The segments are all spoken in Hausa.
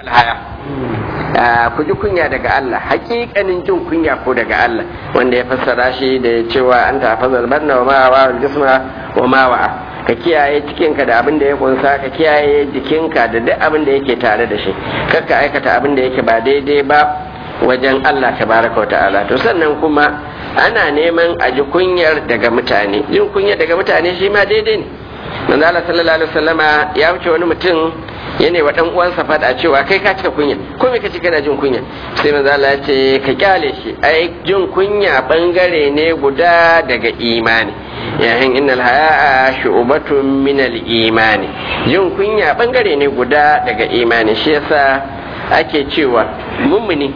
alhaya ku ji kunya daga Allah hakikanin jin kunya ko daga Allah wanda ya fassara shi da cewa an tafazal barna wa ma wa jisma wa ma wa ka kiyaye cikinka da abin da ya kunsa ka kiyaye jikinka da duk abin da yake tare da shi kar ka aikata abin da yake ba daidai ba wajen Allah tabaraka wa ta'ala to sannan kuma ana neman a ji kunyar daga mutane jin kunyar daga mutane shi ma daidai ne manzo Allah sallallahu alaihi wasallama ya wuce wani mutum yana wa dan uwansa fada cewa kai ka cika kunya ko me kace kana jin kunya sai manzo Allah ya ce ka kyale shi ai jin kunya bangare ne guda daga imani yayin innal haya'a shu'batun min al-imani jin kunya bangare ne guda daga imani shi yasa ake cewa mummuni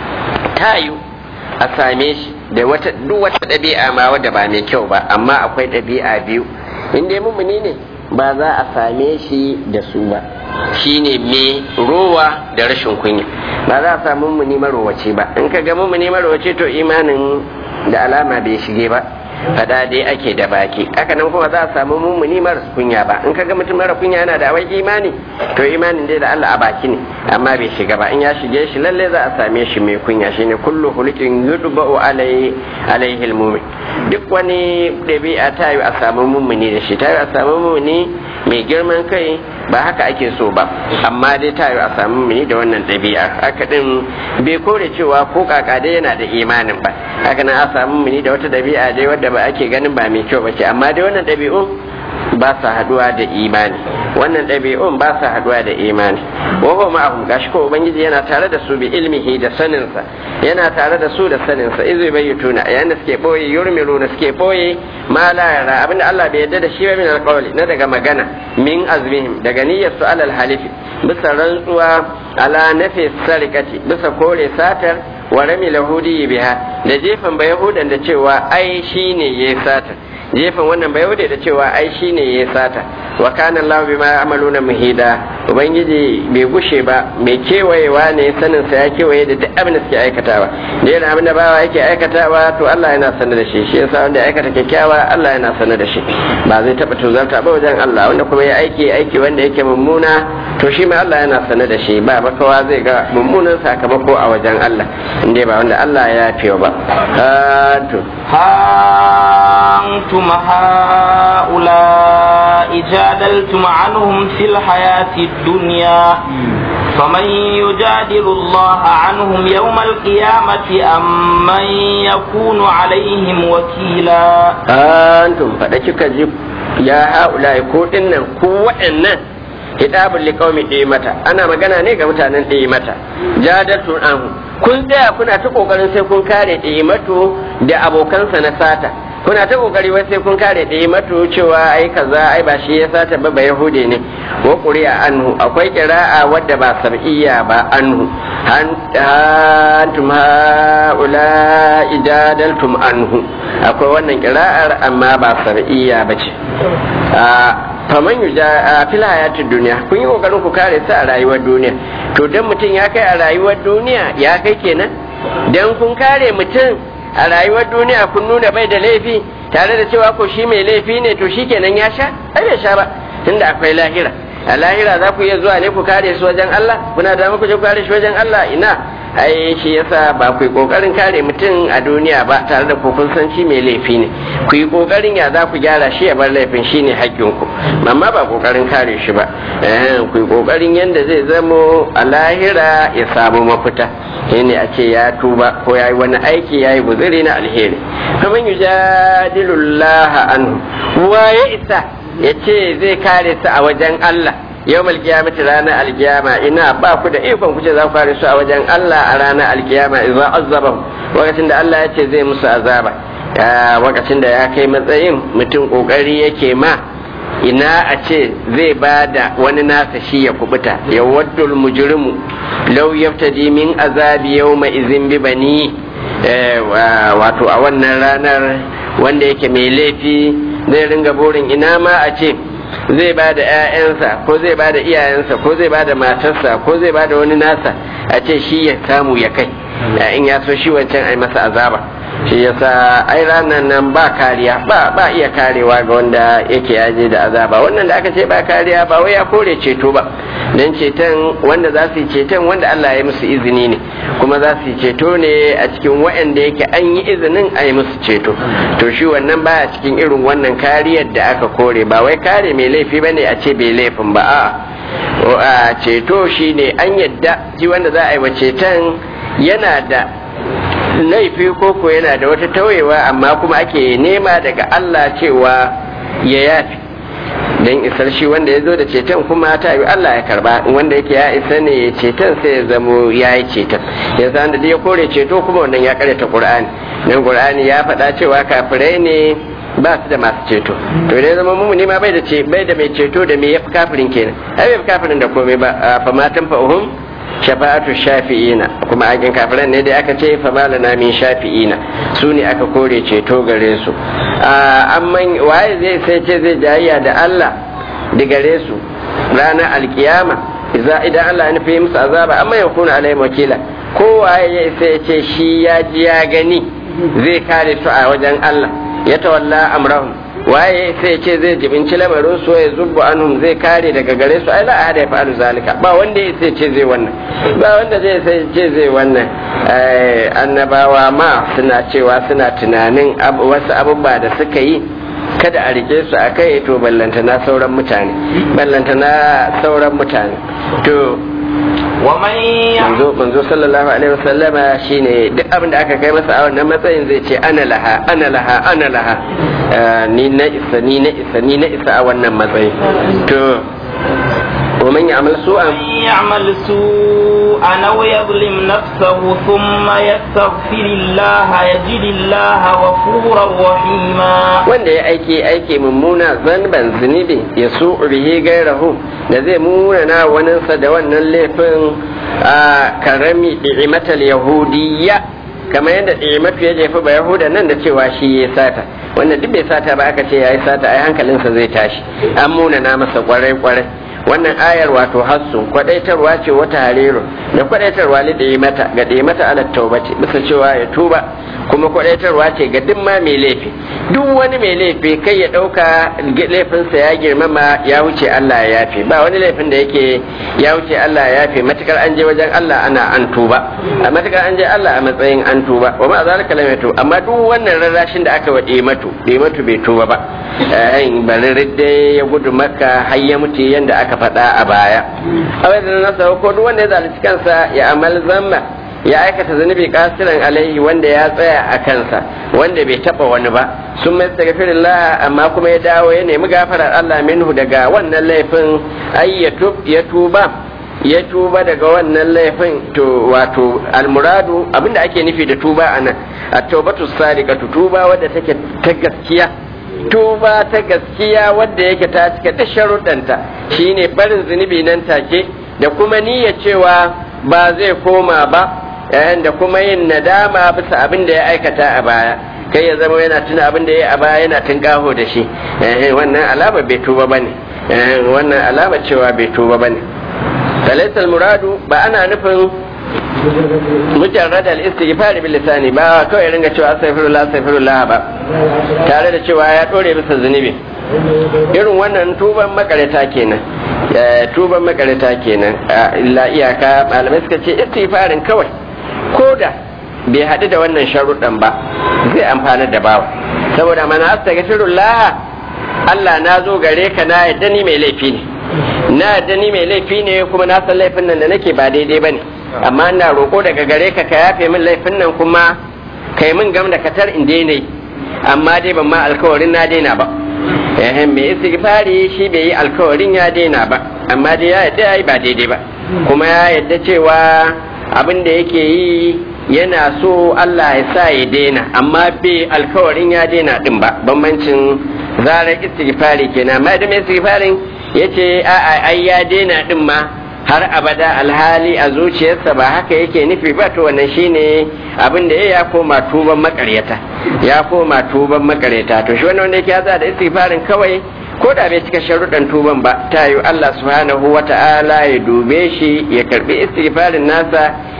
tayu a same shi da wata duk wata ɗabi'a ma wadda ba mai kyau ba amma akwai ɗabi'a biyu in dai mummuni ne ba za a same shi da su ba shine me rowa da rashin kunya ba za a samu mummuni marowace ba in ka ga mummuni marowace to imanin da alama bai shige ba fada dai ake da baki haka nan kuma za a samu mummuni mara kunya ba in kaga mutum mara kunya yana da awai imani to imanin dai da Allah a baki ne amma bai shiga ba in ya shige shi lalle za a same shi mai kunya shine kullu hulukin yudba'u alai alaihi almu'min duk wani dabi'a ta yi a samu mummuni da shi ta yi a samu mummuni mai girman kai ba haka ake so ba amma dai ta yi a samu mummuni da wannan dabi'a haka din bai kore cewa ko kaka dai yana da imanin ba haka nan a samu mummuni da wata dabi'a dai wadda ba ake ganin ba mai kyau bace amma dai wannan ɗabi'un ba sa haduwa da imani wannan ɗabi'un ba sa haduwa da imani wa huwa ma'ahum gashi ko ubangiji yana tare da su bi ilmihi da saninsa yana tare da su da saninsa izu bayyutuna yayin da suke boye yurmiluna suke boye ma la yara abinda Allah bai yarda da shi ba min alqawli na daga magana min azmihim daga niyyar su alal halifi bisa rantsuwa ala nafi sarikati bisa kore satar wa rami lahudi biha da jefan ba yahudan da cewa ai shine yayi sata jefan wannan ba yahude da cewa ai shine yayi sata wa kana Allah bima ya'maluna muhida ubangiji bai gushe ba mai kewayewa ne sanin sa ya kewaye da duk abin da suke aikatawa da yana abin da bawa yake aikatawa to Allah yana sanar da shi shi yasa wanda ya aikata kyakkyawa Allah yana sanar da shi ba zai taba tuzarta ba wajen Allah wanda kuma ya aiki aiki wanda yake mummuna to shi ma Allah yana sanar da shi ba makawa zai ga mummunan sakamako a wajen Allah inda ba wanda Allah ya fi ba to أنتم هؤلاء جادلتم عنهم في الحياة الدنيا فمن يجادل الله عنهم يوم القيامة أم من يكون عليهم وكيلا أنتم فدك جيب يا هؤلاء كودن كوئن kitabun liqaumi mata ana magana ne ga mutanen mata jadatu anhu kun tsaya kuna ta kokarin sai kun kare matu da abokansa na sata kuna ta kokari wai sai kun kare matu cewa ai kaza ai ba shi ya sata ba ba yahude ne wa quri'a anhu akwai qira'a wadda ba sab'iyya ba anhu antum haula ijadaltum anhu akwai wannan qira'ar amma ba sab'iyya bace faman yuja a fil hayatid duniya kun yi kokarin ku kare su a rayuwar duniya to dan mutum ya kai a rayuwar duniya ya kai kenan dan kun kare mutum a rayuwar duniya kun nuna bai da laifi tare da cewa ko shi mai laifi ne to shi kenan ya sha ai bai sha ba tunda akwai lahira a lahira za ku iya zuwa ne ku kare su wajen Allah kuna da muku je ku kare shi wajen Allah ina ai shi yasa ba ku yi kokarin kare mutum a duniya ba tare da ku kun san shi mai laifi ne ku yi kokarin ya za ku gyara shi ya bar laifin shi ne haƙƙin ku amma ba kokarin kare shi ba ku yi kokarin yadda zai zamo a lahira ya samu mafita ne a ce ya tuba ko ya yi wani aiki ya yi guzuri na alheri kamar yujadilullah anhu wa ya isa ya ce zai kare su a wajen Allah yau malkiyamati ranar alkiyama ina ba ku da ikon kuce za ku kare su a wajen Allah a ranar alkiyama idza azabahum lokacin da Allah ya ce zai musu azaba lokacin da ya kai matsayin mutum kokari yake ma ina a ce zai ba da wani nasa shi ya kubuta ya waddul mujrimu law yaftadi min azabi yawma izin bi bani wato a wannan ranar wanda yake mai laifi zai ringa burin ina ma a ce zai ba da 'ya'yansa ko zai ba da iyayensa ko zai ba da matarsa ko zai ba da wani nasa a ce shi ya samu ya kai in ya so shi wancan ai masa azaba shi yasa ai ranar nan ba kariya ba ba iya karewa ga wanda yake yaje da azaba wannan da aka ce ba kariya ba wai ya kore ceto ba dan ceton wanda za su yi ceton wanda Allah ya musu izini ne kuma za su yi ceto ne a cikin waɗanda yake an yi izinin a yi musu ceto to shi wannan baya cikin irin wannan kariyar da aka kore ba wai kare mai laifi bane a ce bai laifin ba a'a ceto shine an yadda shi wanda za a yi wa ceton yana da laifi koko yana da wata tauyewa amma kuma ake nema daga Allah cewa ya yafi don isar shi wanda ya zo da ceton kuma ta yi Allah ya karba wanda yake ya isa ne ya ceton sai ya zamo ya yi ceton ya san da ya kore ceto kuma wannan ya karyata Qur'ani dan Qur'ani ya faɗa cewa kafirai ne ba su da masu ceto to idan zama mumuni ma bai da ce bai da mai ceto da me yafi kafirin kenan ai bai kafirin da komai ba fa matan fa'uhum shafa'atu shafi'ina kuma akin kafiran ne da aka ce fa malana min shafi'ina su ne aka kore ceto gare su amma waye zai sai ce zai jayayya da Allah da gare su ranar alkiyama idan Allah ya nufi musu azaba amma ya kuna alai wakila ko waye ya sai ce shi ya ji ya gani zai kare su a wajen Allah ya tawalla amrahum waye sai ce zai jibinci lamarin su ya zubbu anhum zai kare daga gare su ai la ahada ya fa'alu zalika ba wanda ya sai ce zai wannan ba wanda zai sai ce zai wannan annabawa ma suna cewa suna tunanin wasu abubuwa da suka yi kada a rike su a kai to ballantana sauran mutane ballantana sauran mutane to manzo manzo sallallahu alaihi wasallama shine duk abin da aka kai masa a wannan matsayin zai ce ana laha ana laha ana laha ni na isa ni na isa ni na isa a wannan matsayin to ومن يعمل سوءا يعمل سوءا أو يظلم نفسه ثم يستغفر الله يجد الله غفورا رحيما wanda ya aiki aiki mummuna zanban zunubi ya su bihi gairahu da zai munana waninsa da wannan laifin a karami ni'imatal yahudiyya kamar yadda ni'imatu ya jefa ba yahuda nan da cewa shi ya sata wanda duk bai sata ba aka ce ya yi sata ai hankalinsa zai tashi an munana masa kwarai kwarai wannan ayar wato hassun kwadaitarwa ce wata hariru da kwadaitarwa li mata ga mata ala taubati bisa cewa ya tuba kuma kwadaitarwa ce ga duk ma mai laifi duk wani mai laifi kai ya dauka laifinsa ya girmama ya wuce Allah ya yafe ba wani laifin da yake ya wuce Allah ya yafe matukar an je wajen Allah ana an tuba a matukar an je Allah a matsayin an tuba wa ma zalika lam yatu amma duk wannan rarrashin da aka wade matu matu bai tuba ba eh bari ridde ya gudu makka har ya mutu yanda aka faɗa a baya awai da nasa ko duk wanda ya zalunci kansa ya amal zamma ya aikata zunubi kasiran alaihi wanda ya tsaya a kansa wanda bai taba wani ba sun mai astaghfirullah amma kuma ya dawo ya nemi gafarar Allah minhu daga wannan laifin ay ya tuba ya tuba daga wannan laifin to wato almuradu abinda ake nufi da tuba anan at-taubatu sadiqatu tuba wadda take ta gaskiya tuba ta gaskiya wadda yake ta cika da sharuɗanta shine barin zunubi nan take da kuma niyya cewa ba zai koma ba yayin da kuma yin nadama bisa abin da ya aikata a baya kai ya zama yana tuna abin da ya yi a baya yana tunkaho da shi wannan alama bai tuba bane wannan alama cewa bai tuba bane falaisal muradu ba ana nufin mujarrad al-istighfar bil lisani ba kawai ringa cewa astaghfirullah astaghfirullah ba tare da cewa ya dore bisa zunubi irin wannan tuban makareta kenan tuban makareta kenan illa iyaka malamai suka ce istighfarin kawai koda bai haɗu da wannan sharuɗan ba zai amfana da bawa saboda mana astaghfirullah Allah na zo gare ka na yadda ni mai laifi ne na yadda ni mai laifi ne kuma na san laifin nan da nake ba daidai bane amma ina roƙo daga gare ka ka yafe min laifin nan kuma kai min gam da katar in daina yi amma dai ban ma alkawarin na daina ba eh me istighfari shi bai yi alkawarin ya daina ba amma dai ya yadda yayi ba daidai ba kuma ya yadda cewa abin da yake yi yana so Allah ya sa ya daina amma bai alkawarin ya daina din ba bambancin zarar istighfari kenan amma da mai istighfarin yace a ai ya daina din ma har abada alhali a zuciyarsa ba haka yake nufi ba to wannan shine abin da ya koma tuban makaryata ya koma tuban makaryata to shi wannan wanda yake ya da istighfarin kawai ko da bai cika sharuɗan tuban ba ta yi Allah subhanahu wa ta'ala ya dube shi ya karbi istighfarin nasa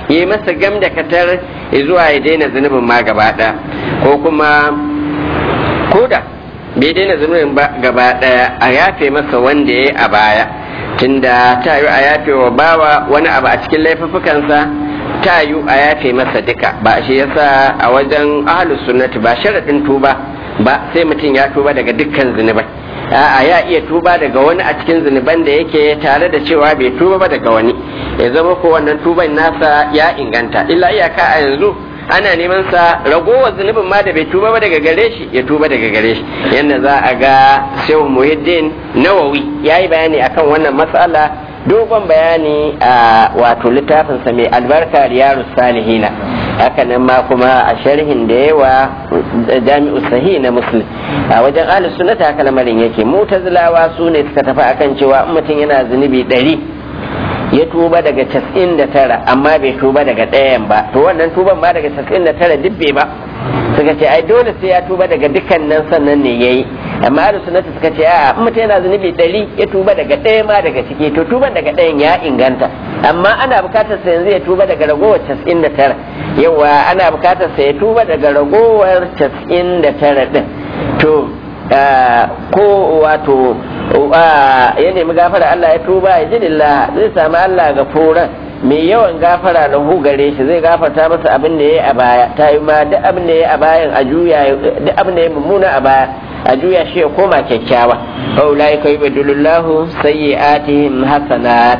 yi masa gam da katar zuwa ya daina zunubin ma gaba ɗaya ko kuma koda bai daina zunubin ba gaba ɗaya a yafe masa wanda ya yi a baya tunda ta yi a yafe wa bawa wani abu a cikin laifuffukansa ta yi a yafe masa duka ba shi yasa a wajen ahlus sunnati ba sharaɗin tuba ba sai mutum ya tuba daga dukkan zunubai a'a ya iya tuba daga wani a cikin zunuban da yake tare da cewa bai tuba ba daga wani ya zama ko wannan tuban nasa ya inganta illa iyaka a yanzu ana neman sa ragowar zunubin ma da bai tuba ba daga gare shi ya tuba daga gare shi yadda za a ga shehu muhiddin nawawi ya yi bayani akan wannan matsala dogon bayani a wato littafinsa mai albarka riyaru salihina hakanan ma kuma a sharhin da yawa jami'u sahi na muslim a wajen ahlus sunnata haka lamarin yake mutazilawa su ne suka tafi akan cewa in mutum yana zunubi ɗari ya tuba daga casa'in da tara amma bai tuba daga ɗayan ba to wannan tuban ma daga casa'in da tara duk bai ba suka ce ai dole sai ya tuba daga dukkanin sannan ne yayi amma ahlus sunnati suka ce a in mutum yana zunubi ɗari ya tuba daga ɗaya ma daga ciki to tuban daga ɗayan ya inganta amma ana bukatar sa yanzu ya tuba daga ragowar casa'in da tara yawa ana bukatar sa ya tuba daga ragowar casa'in da tara ɗin to ko wato ya nemi gafara Allah ya tuba ya ji lillah zai sami Allah ga furan mai yawan gafara na hu gare shi zai gafarta masa abin da ya yi a baya ta yi ma duk abin da ya yi a bayan a juya duk abin da ya mummuna a baya a juya shi ya koma kyakkyawa ulai ka yubdilullahu sayyi'atihim hasanat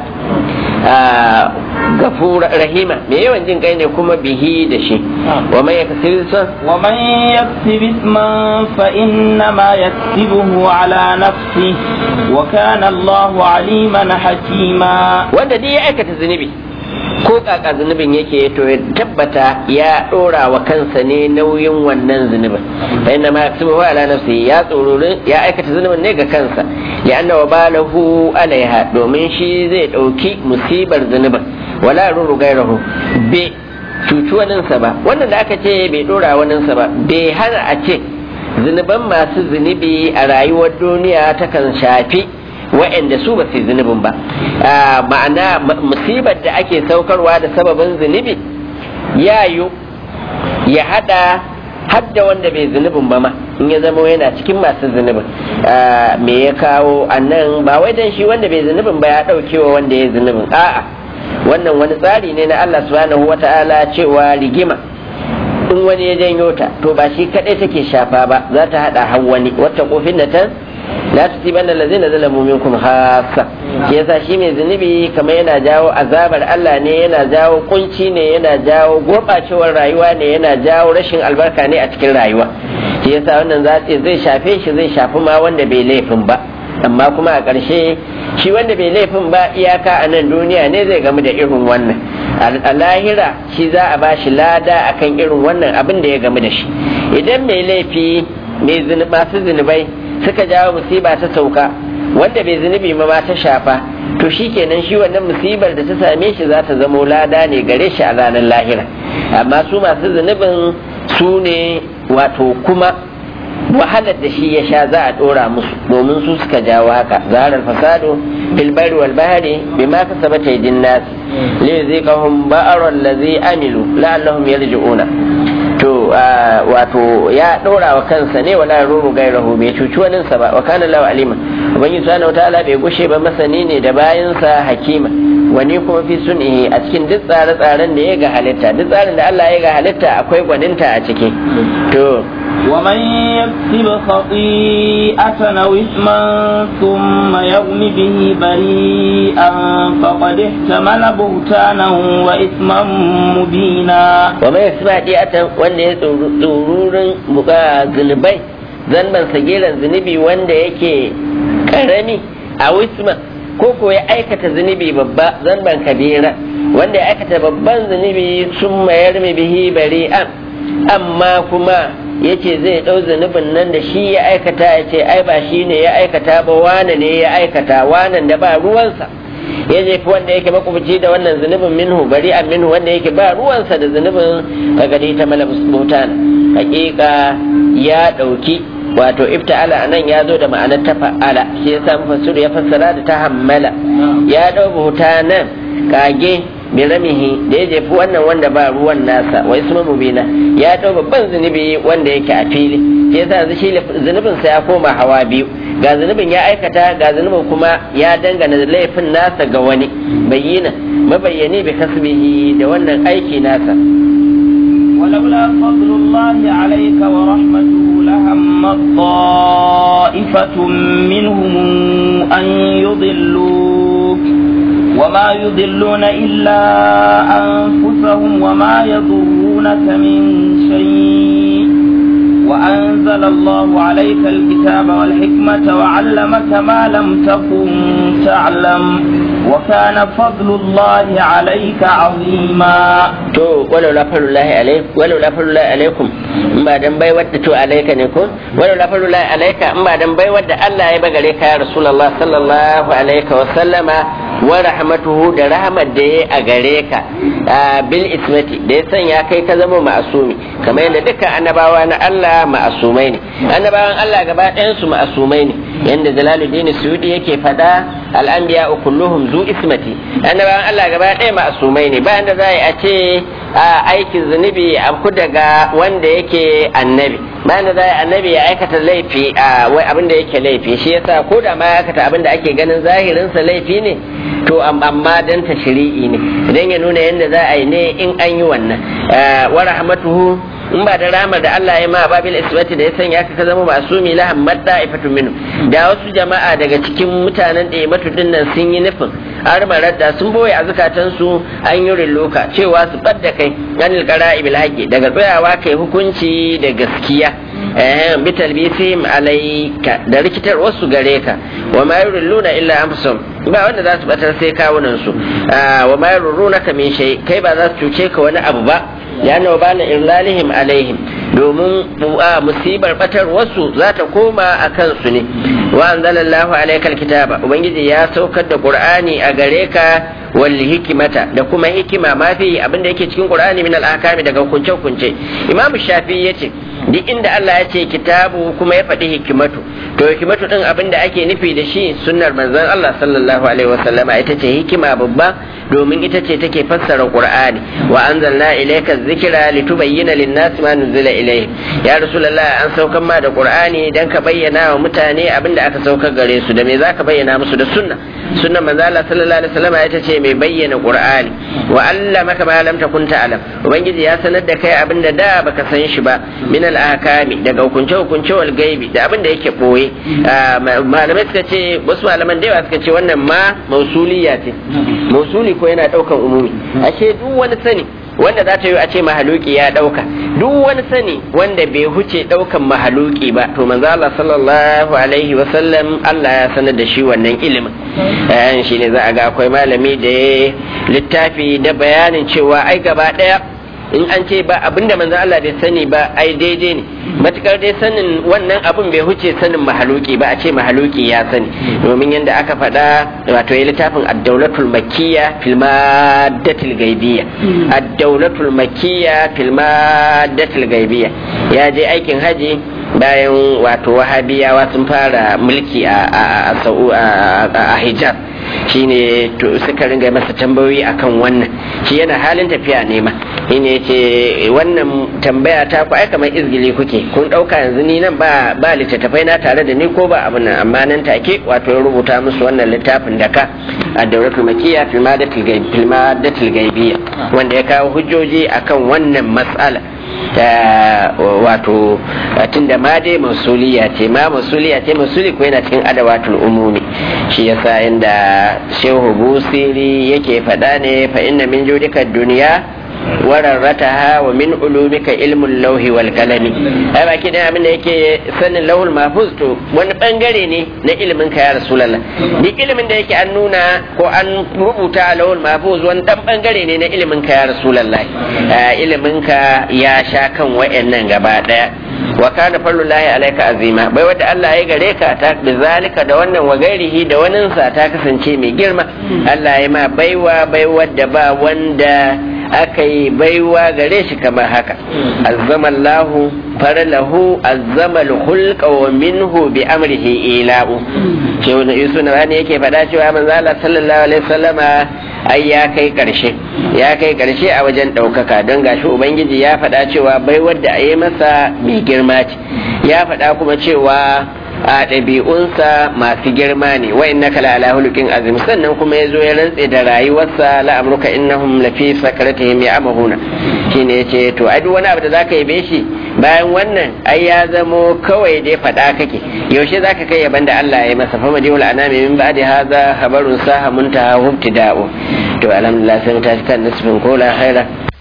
gafura rahima mai yawan jin kai ne kuma bihi da shi wa man yaksib san wa man yaksib isman fa inna ma yaksibuhu ala nafsi wa kana Allahu aliman hakima wanda dai ya aikata zunubi ko kaka zunubin yake to ya tabbata ya dora wa kansa ne nauyin wannan zunubin fa inna ma yaksubu ala nafsi ya tsororin ya aikata zunubin ne ga kansa ya anna wa balahu alaiha domin shi zai dauki musibar zunubin wala ruru gairahu be cuci waninsa ba wannan da aka ce bai dora waninsa ba bai hana a ce zunuban masu zunubi a rayuwar duniya takan shafi wa'anda su ba su zunubin ba ma'ana musibar da ake saukarwa da sababin zunubi ya yi ya hada hadda wanda bai zunubin ba ma in ya zama yana cikin masu zunubin me ya kawo annan ba wai dan shi wanda bai zunubin ba ya daukewa wanda ya zunubin a'a wannan wani tsari ne na Allah subhanahu wata'ala cewa rigima in wani ya janyo ta to ba shi kadai take shafa ba za ta hada har wani wata kofin da ta la tusibanna allazina zalamu minkum khassa shi yasa shi mai zunubi kamar yana jawo azabar Allah ne yana jawo kunci ne yana jawo gurbacewar rayuwa ne yana jawo rashin albarka ne a cikin rayuwa shi yasa wannan zai shafe shi zai shafi ma wanda bai laifin ba amma kuma a ƙarshe shi wanda bai laifin ba iyaka a nan duniya ne zai gamu da irin wannan a lahira shi za a ba shi lada akan irin wannan abin da ya gamu da shi idan mai laifi masu zunubai suka jawo musiba ta sauka wanda bai zunubi ma ta shafa to shi kenan shi wannan musibar da ta same shi za ta zamo lada ne gare shi a ranar lahira amma su masu zunubin su ne wato kuma wahalar da shi ya sha za a dora musu domin su suka jawo haka zaharar fasado fil bari wal bahri bima kasabat aydin nas li yuziqahum ba'ra allazi amilu la'allahum yarji'una to wato ya dora wa kansa ne wala ruru gairahu bai cuci wani sa ba wa kana lahu alima ubangiji subhanahu wataala bai gushe ba masani ne da bayansa hakima wani kuma fi sun'ihi a cikin duk tsare-tsaren da ya ga halitta duk tsarin da Allah ya ga halitta akwai gwaninta a ciki to ومن يكسب خطيئة أو إثما ثم يرم به بريئا فقد احتمل بهتانا وإثما مبينا ومن يكسب خطيئة وأن يتورور ذنبي zanban sagiran zunubi wanda yake karami a wisma ko ko ya aikata zunubi babba zanban kabira wanda ya aikata babban zunubi sun mayar bihi bari'an amma kuma ya ce zai ɗau zunubin nan da shi ya aikata ya ce ai ba shi ne ya aikata ba wane ne ya aikata wanan da ba ruwansa ya jefi wanda yake makwabci da wannan zunubin minhu bari an minhu wanda yake ba ruwansa da zunubin kagadi ta mala butana hakika ya ɗauki wato ifta'ala anan ya zo da ma'anar ta fa'ala shi yasa mufassir ya fassara da ta hammala ya ɗau nan kage biramihi da ya jefi wannan wanda ba ruwan nasa wai isma mubina ya dau babban zunubi wanda yake a fili shi yasa yanzu shi zunubin sa ya koma hawa biyu ga zunubin ya aikata ga zunubin kuma ya dangana laifin nasa ga wani bayyana mabayyani bi kasbihi da wannan aiki nasa ولولا فضل الله عليك ورحمته لهم طائفة منهم أن يضلوك وما يضلون إلا أنفسهم وما يضرونك من شيء وأنزل الله عليك الكتاب والحكمة وعلمك ما لم تكن تعلم وكان فضل الله عليك عظيما to walau la falullahi alaikum walau la falullahi alaikum in ba dan bai wadda to alaika ne ko walau la falullahi alaika in ba dan bai wadda Allah ya bagare ka ya rasulullah sallallahu alaihi wa sallama wa rahmatuhu da rahmat da ya a gare ka bil ismati da ya sanya kai ka zama ma'asumi kamar yadda dukkan annabawa na Allah ma'asumai ne annabawan Allah gaba ɗayan su ma'asumai ne yanda Jalaluddin Suyudi yake fada al-anbiya kulluhum zu ismati annabawan Allah gaba ɗaya ma'asumai ne bayan da za a ce aikin zunubi ku daga wanda yake annabi bayan da za a annabi ya aikata laifi a wai abin da yake laifi shi yasa ko da ma ya aikata abin da ake ganin zahirinsa laifi ne to amma dan ta shiri'i ne idan ya nuna yadda za a yi ne in an yi wannan wa rahmatuhu in ba da ramar da Allah ya ma babil isbati da ya sanya ka zama masumi la hammat da'ifatu minhu da wasu jama'a daga cikin mutanen da matu dinnan sun yi nufin armarar da sun boye a zukatan su an yi rilluka cewa su badda kai anil qara'i bil haqqi daga tsayawa kai hukunci da gaskiya eh bi talbisim alayka da rikitar wasu gare ka wa ma yurilluna illa anfusum ba wanda za su batar sai kawunan su wa ma yurrunaka min shay kai ba za su cuce ka wani abu ba yana ba na irlalihim alaihim domin musibar batar wasu za ta koma a kansu ne wa anzalallahu alaikal kitaba ubangiji ya saukar da qur'ani a gare ka wal hikimata da kuma hikima ma fi abinda yake cikin qur'ani min al ahkami daga hukunce hukunce imam shafi yace duk inda Allah ya ce kitabu kuma ya faɗi hikimatu to hikimatu din abinda ake nufi da shi sunnar manzon Allah sallallahu alaihi wasallama ita ce hikima babba domin ita ce take fassara qur'ani wa anzalna ilayka dhikra litubayyana lin-nasi ma nuzila ilayhim ya rasulullah an saukar ma da qur'ani dan ka bayyana wa mutane abinda aka saukar gare su da me zaka bayyana musu da sunna sunnar manzo Allah sallallahu alaihi wasallam ita ce mai bayyana qur'ani wa allamaka ma lam takun ta'lam ubangiji ya sanar da kai abinda da baka san shi ba min al-ahkami daga hukunce hukunce wal gaibi da abinda yake boye malamai suka ce wasu malaman da yawa suka ce wannan ma mausuliya ce mausuli ko yana daukan umumi ashe duk wani sani wanda za ta yi a ce mahaluki ya dauka duk wani sani wanda bai huce daukan mahaluki ba to manzo Allah sallallahu alaihi wa sallam Allah ya sanar da shi wannan ilimin ayan shi ne za a ga akwai malami da ya littafi da bayanin cewa ai gaba daya in an ce ba abinda manzo Allah bai sani ba ai daidai ne matukar dai sanin wannan abin bai huce sanin mahaluki ba a ce mahaluki ya sani domin yadda aka faɗa wato ya littafin ad-daulatul makkiya fil maddatil gaibiyya ad-daulatul makkiya fil maddatil gaibiyya ya je aikin haji bayan wato wahabiyawa sun fara mulki a a hijab shine to suka ringa masa tambayoyi akan wannan shi yana halin tafiya nema shine yace wannan tambaya ta ku ai kamar izgili kuke kun dauka yanzu ni nan ba ba littattafai na tare da ni ko ba abin nan amma nan take wato ya rubuta musu wannan littafin da ka ad-dawlatul makiyya fil madatil ghaib fil madatil ghaibiyya wanda ya kawo hujjoji akan wannan mas'ala wato tunda ma dai masuliya ce ma masuliya ce masuli ko yana cikin adawatul umumi shi yasa inda shehu busiri yake faɗa ne fa inna min judika duniya wararrataha wa min ulumika ilmul lauhi wal kalami ai baki da abin da yake sanin lauhul mahfuz to wani bangare ne na ilimin ka ya rasulullah duk ilimin da yake an nuna ko an rubuta a lauhul mahfuz wani dan bangare ne na ilimin ka ya rasulullah ilimin ka ya sha kan wayannan gaba daya wa kana fallullahi alaika azima bai wadda Allah ya gare ka ta bizalika da wannan wa gairihi da waninsa ta kasance mai girma Allah ya ma baiwa baiwa da ba wanda aka yi baiwa gare shi kamar haka azzamallahu farlahu azzama al-khulqa wa minhu bi amrihi ila'u ce wani yusuf na wani yake faɗa cewa manzo Allah sallallahu alaihi wasallama ai ya kai karshe ya kai karshe a wajen ɗaukaka don gashi ubangiji ya faɗa cewa bai wadda a yi masa mai girma ce ya faɗa kuma cewa a ɗabi'unsa masu girma ne wa inna kala ala hulukin azim sannan kuma ya zo ya rantse da rayuwarsa la'amruka innahum lafi sakaratihim ya amahuna shine yace to ai duk wani abu da zaka yabe shi bayan wannan ai ya zamo kawai dai faɗa kake yaushe zaka kai yaban da Allah ya masa fa madihul anami min ba'di hadha khabarun saha muntaha hubtida'u to alhamdulillah sai mu tashi kan nisbin ko la khaira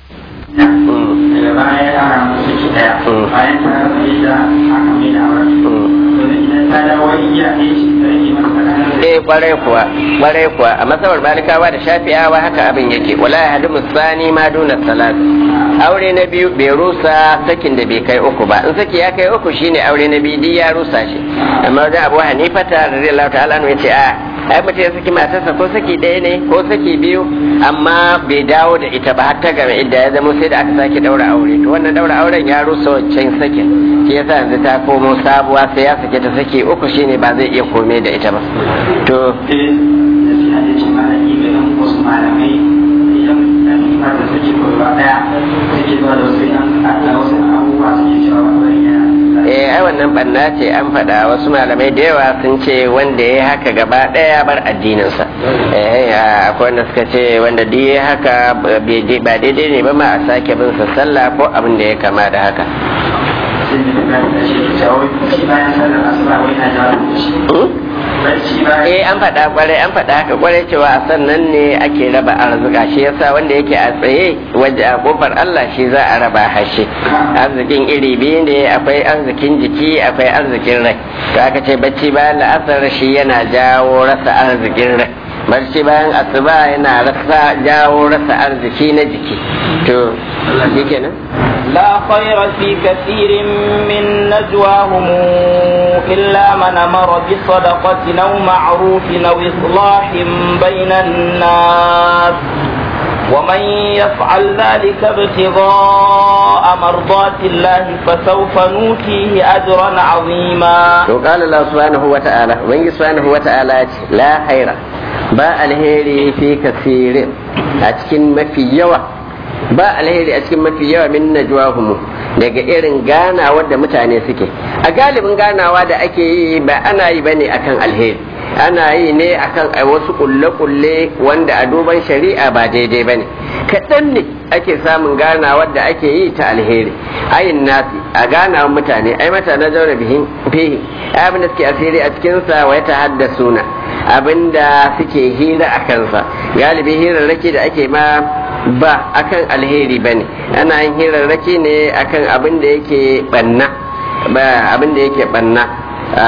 daga baya ya yara musu ciki daya bayan ta rasa yadda aka mai da auren domin idan ta dawo iya ɗaya shi da rage masa tsakanin eh kwarai kuwa kwarai kuwa a masabar balikawa da shafi'awa haka abin yake wala ya hadu musani ma duna salat aure na biyu bai rusa sakin da bai kai uku ba in saki ya kai uku shine aure na biyu duk ya rusa shi amma da abu hanifata radiyallahu ta'ala ya ce a ai mutum ya saki matarsa ko saki ɗaya ne ko saki biyu amma bai dawo da ita ba har ta game idda ya zama sai da aka sake daura aure to wannan daura auren ya rusa wancan sakin shi yasa yanzu ta komo sabuwa sai ya sake ta saki uku shine ba zai iya kome da ita ba to sai da shi hajji ce malami ga ɗan wasu malamai idan ɗan ba da suke gaba ɗaya suke zuwa da wasu yan da wasu abubuwa suke cewa wannan yana eh ai wannan banna ce an faɗa wasu malamai da yawa sun ce wanda ya haka gaba ɗaya bar addininsa eh akwai wanda suka ce wanda duk ya haka ba daidai ne ba ma a sake bin sa sallah ko abin da ya kama da haka sai da ta da shi ke cewa wai shi bayan sallar asuba wai na jawo da shi barci bayan eh an faɗa kwarai an faɗa haka kwarai cewa a sannan ne ake raba arzika shi yasa wanda yake a tsaye waje a kofar Allah shi za a raba hashe arzikin iri biyu ne akwai arzikin jiki akwai arzikin rai to aka ce bacci bayan la'asar shi yana jawo rasa arzikin rai barci bayan asuba yana rasa jawo rasa arziki na jiki to shi kenan لا خير في كثير من نجواهم إلا من أمر بصدقة أو معروف أو إصلاح بين الناس ومن يفعل ذلك ابتغاء مرضات الله فسوف نوتيه أجرا عظيما to qala Allah subhanahu wa ta'ala ubangi subhanahu wa ta'ala ce la khaira ba alheri fi kasirin a cikin mafi yawa ba alheri a cikin mafi yawa min najwahum daga irin ganawa da mutane suke a galibin ganawa da ake yi ba ana yi bane akan alheri ana yi ne akan wasu kulle-kulle wanda a duban shari'a ba daidai bane kaɗan ne ake samun ganawar da ake yi ta alheri ayin nasi a ganawa mutane ai mata na zaune bihin fihi abin da suke asiri a cikinsa wa ta haddasuna abinda suke hira a kansa galibi hirarraki da ake ma ba akan alheri bane ana yin hirarraki ne akan abin da yake banna ba abin da yake banna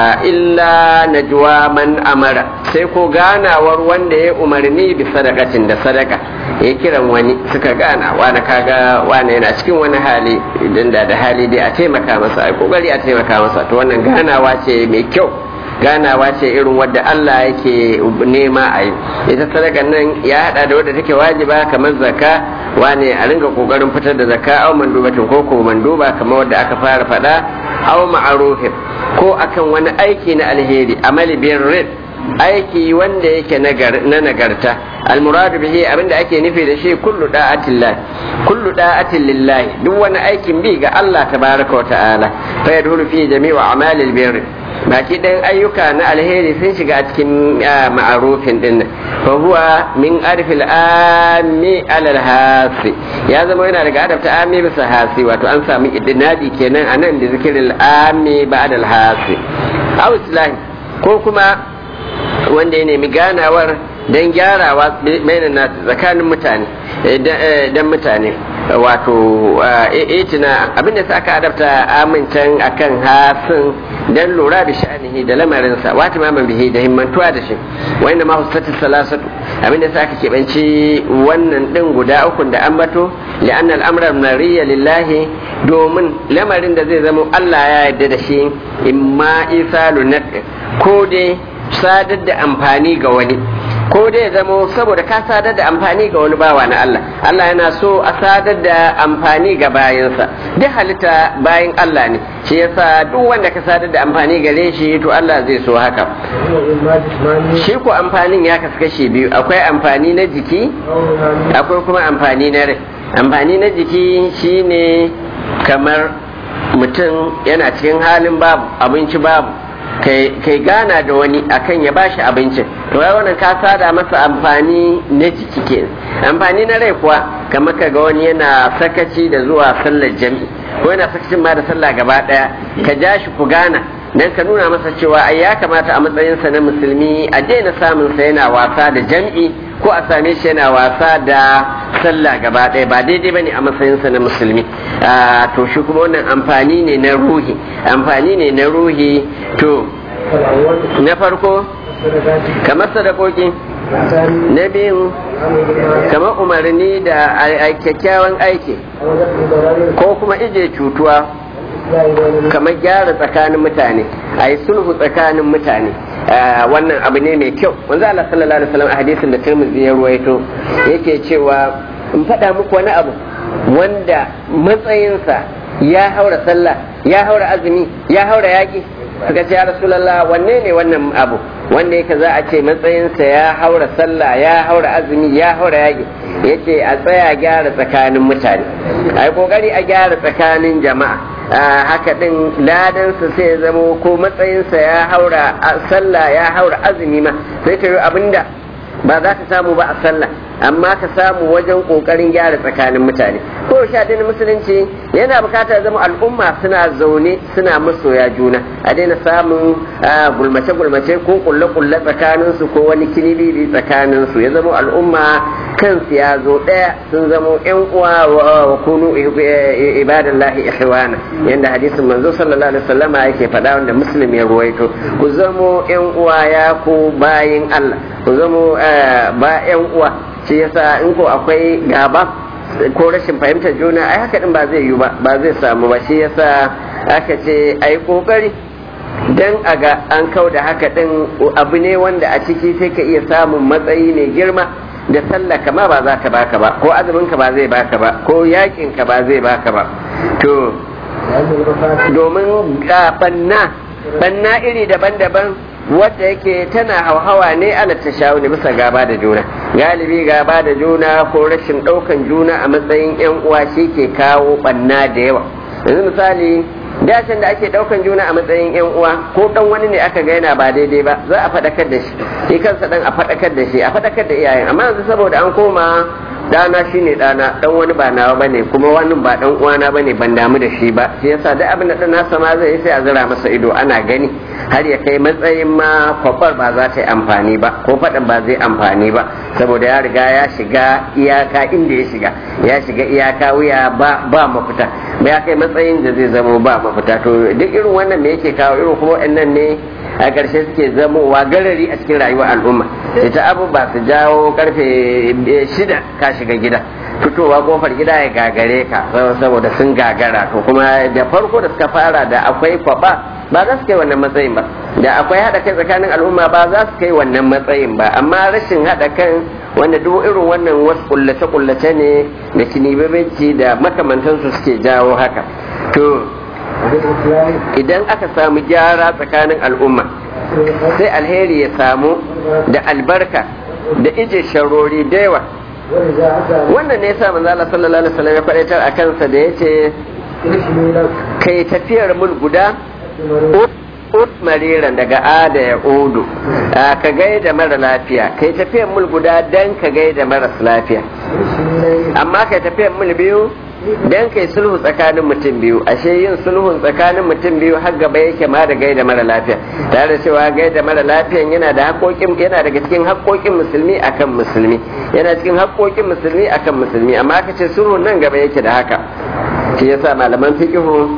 illa najwa man amara sai ko ganawar wanda ya umarni bi sadakacin da sadaka ya kiran wani suka gana wani kaga wani yana cikin wani hali idan da da hali dai a taimaka masa a kokari a taimaka masa to wannan ganawa ce mai kyau ganawa ce irin wadda Allah yake nema a yi ita sadaka nan ya hada da wadda take wajiba kamar zakka wane a ringa kokarin fitar da zakka au mandubatin ko ko manduba kamar wadda aka fara faɗa au ma'arufin ko akan wani aiki na alheri amali birrin aiki wanda yake na nagarta almuradu bihi abinda ake nufi da shi kullu da'atillah kullu da'atin lillahi duk wani aikin bi ga Allah tabaraka wa ta'ala fa yadhulu fi jami'u a'malil birr baki ɗayan ayyuka na alheri sun shiga a cikin ma'arufin din fa huwa min arfil ami alal hasi ya zama yana daga adabta ami bisa hasi wato an samu idinadi kenan anan da zikirin ami ba'da al hasi aw islahi ko kuma wanda ya nemi ganawar don gyarawa bainan nasu tsakanin mutane dan mutane wato itina abinda sa aka adabta amincan akan hasin dan lura da sha'anihi da lamarinsa wata maman bihi da himmantuwa da shi wanda ma hussatu salasatu abinda sa aka keɓanci wannan ɗin guda uku da an bato li'anna al'amra nariya lillahi domin lamarin da zai zama Allah ya yarda da shi imma isalu ko dai sadar da amfani ga wani ko dai zamo saboda ka sadar da amfani ga wani bawa na Allah Allah yana so a sadar da amfani ga bayansa duk halitta bayan Allah ne shi yasa duk wanda ka sadar da amfani gare shi to Allah zai so haka shi ko amfanin ya kasu kashe biyu akwai amfani na jiki akwai kuma amfani na rai amfani na jiki shine kamar mutum yana cikin halin babu abinci babu kai gana da wani akan ya bashi abincin to ya wannan ka sada masa amfani na jiki ke amfani na rai kuwa kamar ka ga wani yana sakaci da zuwa sallar jami'i ko yana sakacin ma da sallah gaba daya ka ja shi ku gana dan ka nuna masa cewa ai ya kamata a matsayinsa na musulmi a daina samun sa yana wasa da jam'i ko a same shi yana wasa da sallah gaba ɗaya ba daidai bane a matsayinsa na musulmi to shi kuma wannan amfani ne na ruhi amfani ne na ruhi to na farko kamar sadakoki na biyu kamar umarni da kyakkyawan aiki ko kuma ije cutuwa kamar gyara tsakanin mutane a yi sulhu tsakanin mutane wannan abu ne mai kyau wanzu Allah sallallahu alaihi wasallam a hadisin da Tirmidhi ya ruwaito yake cewa in faɗa muku wani abu wanda matsayinsa ya haura sallah ya haura azumi ya haura yaƙi suka ce ya rasulallah wanne ne wannan abu wanda yake za a ce matsayinsa ya haura sallah ya haura azumi ya haura yaƙi yace a tsaya gyara tsakanin mutane a yi ƙoƙari a gyara tsakanin jama'a haka din ladansa sai ya zamo ko matsayinsa ya haura sallah ya haura azumi ma sai ta yi abinda ba za ka samu ba a sallah amma ka samu wajen kokarin gyara tsakanin mutane ko sha na musulunci yana bukatar zama al'umma suna zaune suna masoya juna a daina samun gulmace gulmace ko kulle kulle tsakanin su ko wani kinibiri tsakanin su ya zama al'umma kansu ya zo daya sun zama yan uwa wa kunu ibadallahi ihwana yanda hadisin manzo sallallahu alaihi wasallam yake faɗa wanda muslim ya ruwaito ku zamo yan uwa ya ku bayin Allah ku zamo ba yan uwa shi yasa in ko akwai gaba ko rashin fahimtar juna ai haka din ba zai yi ba ba zai samu ba shi yasa aka ce ai kokari dan a ga an kau da haka din abu ne wanda a ciki sai ka iya samun matsayi mai girma da sallah kama ba za ta baka ba ko azumin ka ba zai baka ba ko yakin ka ba zai baka ba to domin banna banna iri daban-daban wadda yake tana hauhawa ne ala tashawuni bisa gaba da juna galibi gaba da juna ko rashin ɗaukan juna a matsayin yan uwa shi ke kawo banna da yawa yanzu misali dacin da ake ɗaukan juna a matsayin yan uwa ko dan wani ne aka ga yana ba daidai ba za a faɗakar da shi shi kansa dan a faɗakar da shi a faɗakar da iyayen amma yanzu saboda an koma dana shine dana dan wani ba nawa bane kuma wani ba dan uwana bane ban damu da shi ba shi yasa duk abin da dan nasa ma zai sai a zira masa ido ana gani har ya kai matsayin ma kwakwar ba za ta yi amfani ba ko faɗin ba zai amfani ba saboda ya riga ya shiga iyaka inda ya shiga ya shiga iyaka wuya ba ba mafita ba ya kai matsayin da zai zamo ba mafita to duk irin wannan me yake kawo irin kuma waɗannan ne a ƙarshe suke zamowa garari a cikin rayuwar al'umma ita abu ba su jawo karfe shida ka shiga gida fitowa kofar gida ya gagare ka saboda sun gagara to kuma da farko da suka fara da akwai kwaba ba za su kai wannan matsayin ba da akwai haɗa kai tsakanin al'umma ba za su kai wannan matsayin ba amma rashin haɗa kan wanda duk irin wannan wasu kullace-kullace ne da kinibabanci da makamantansu suke jawo haka to idan aka samu gyara tsakanin al'umma sai alheri ya samu da albarka da ije sharori da yawa wannan ne yasa manzo Allah sallallahu alaihi wasallam ya faɗaitar a kansa da yace kai tafiyar mul guda ut mariran daga ada ya odo ka gaida mara lafiya kai tafiyar mul guda dan ka gaida maras lafiya amma kai tafiyar mul biyu dan kai sulhu tsakanin mutum biyu ashe yin sulhun tsakanin mutum biyu har gaba yake ma da gaida mara lafiya tare da cewa gaida mara lafiyan yana da haƙoƙin yana daga cikin haƙoƙin musulmi akan musulmi yana cikin haƙoƙin musulmi akan musulmi amma aka ce sulhun nan gaba yake da haka shi yasa malaman fiqhu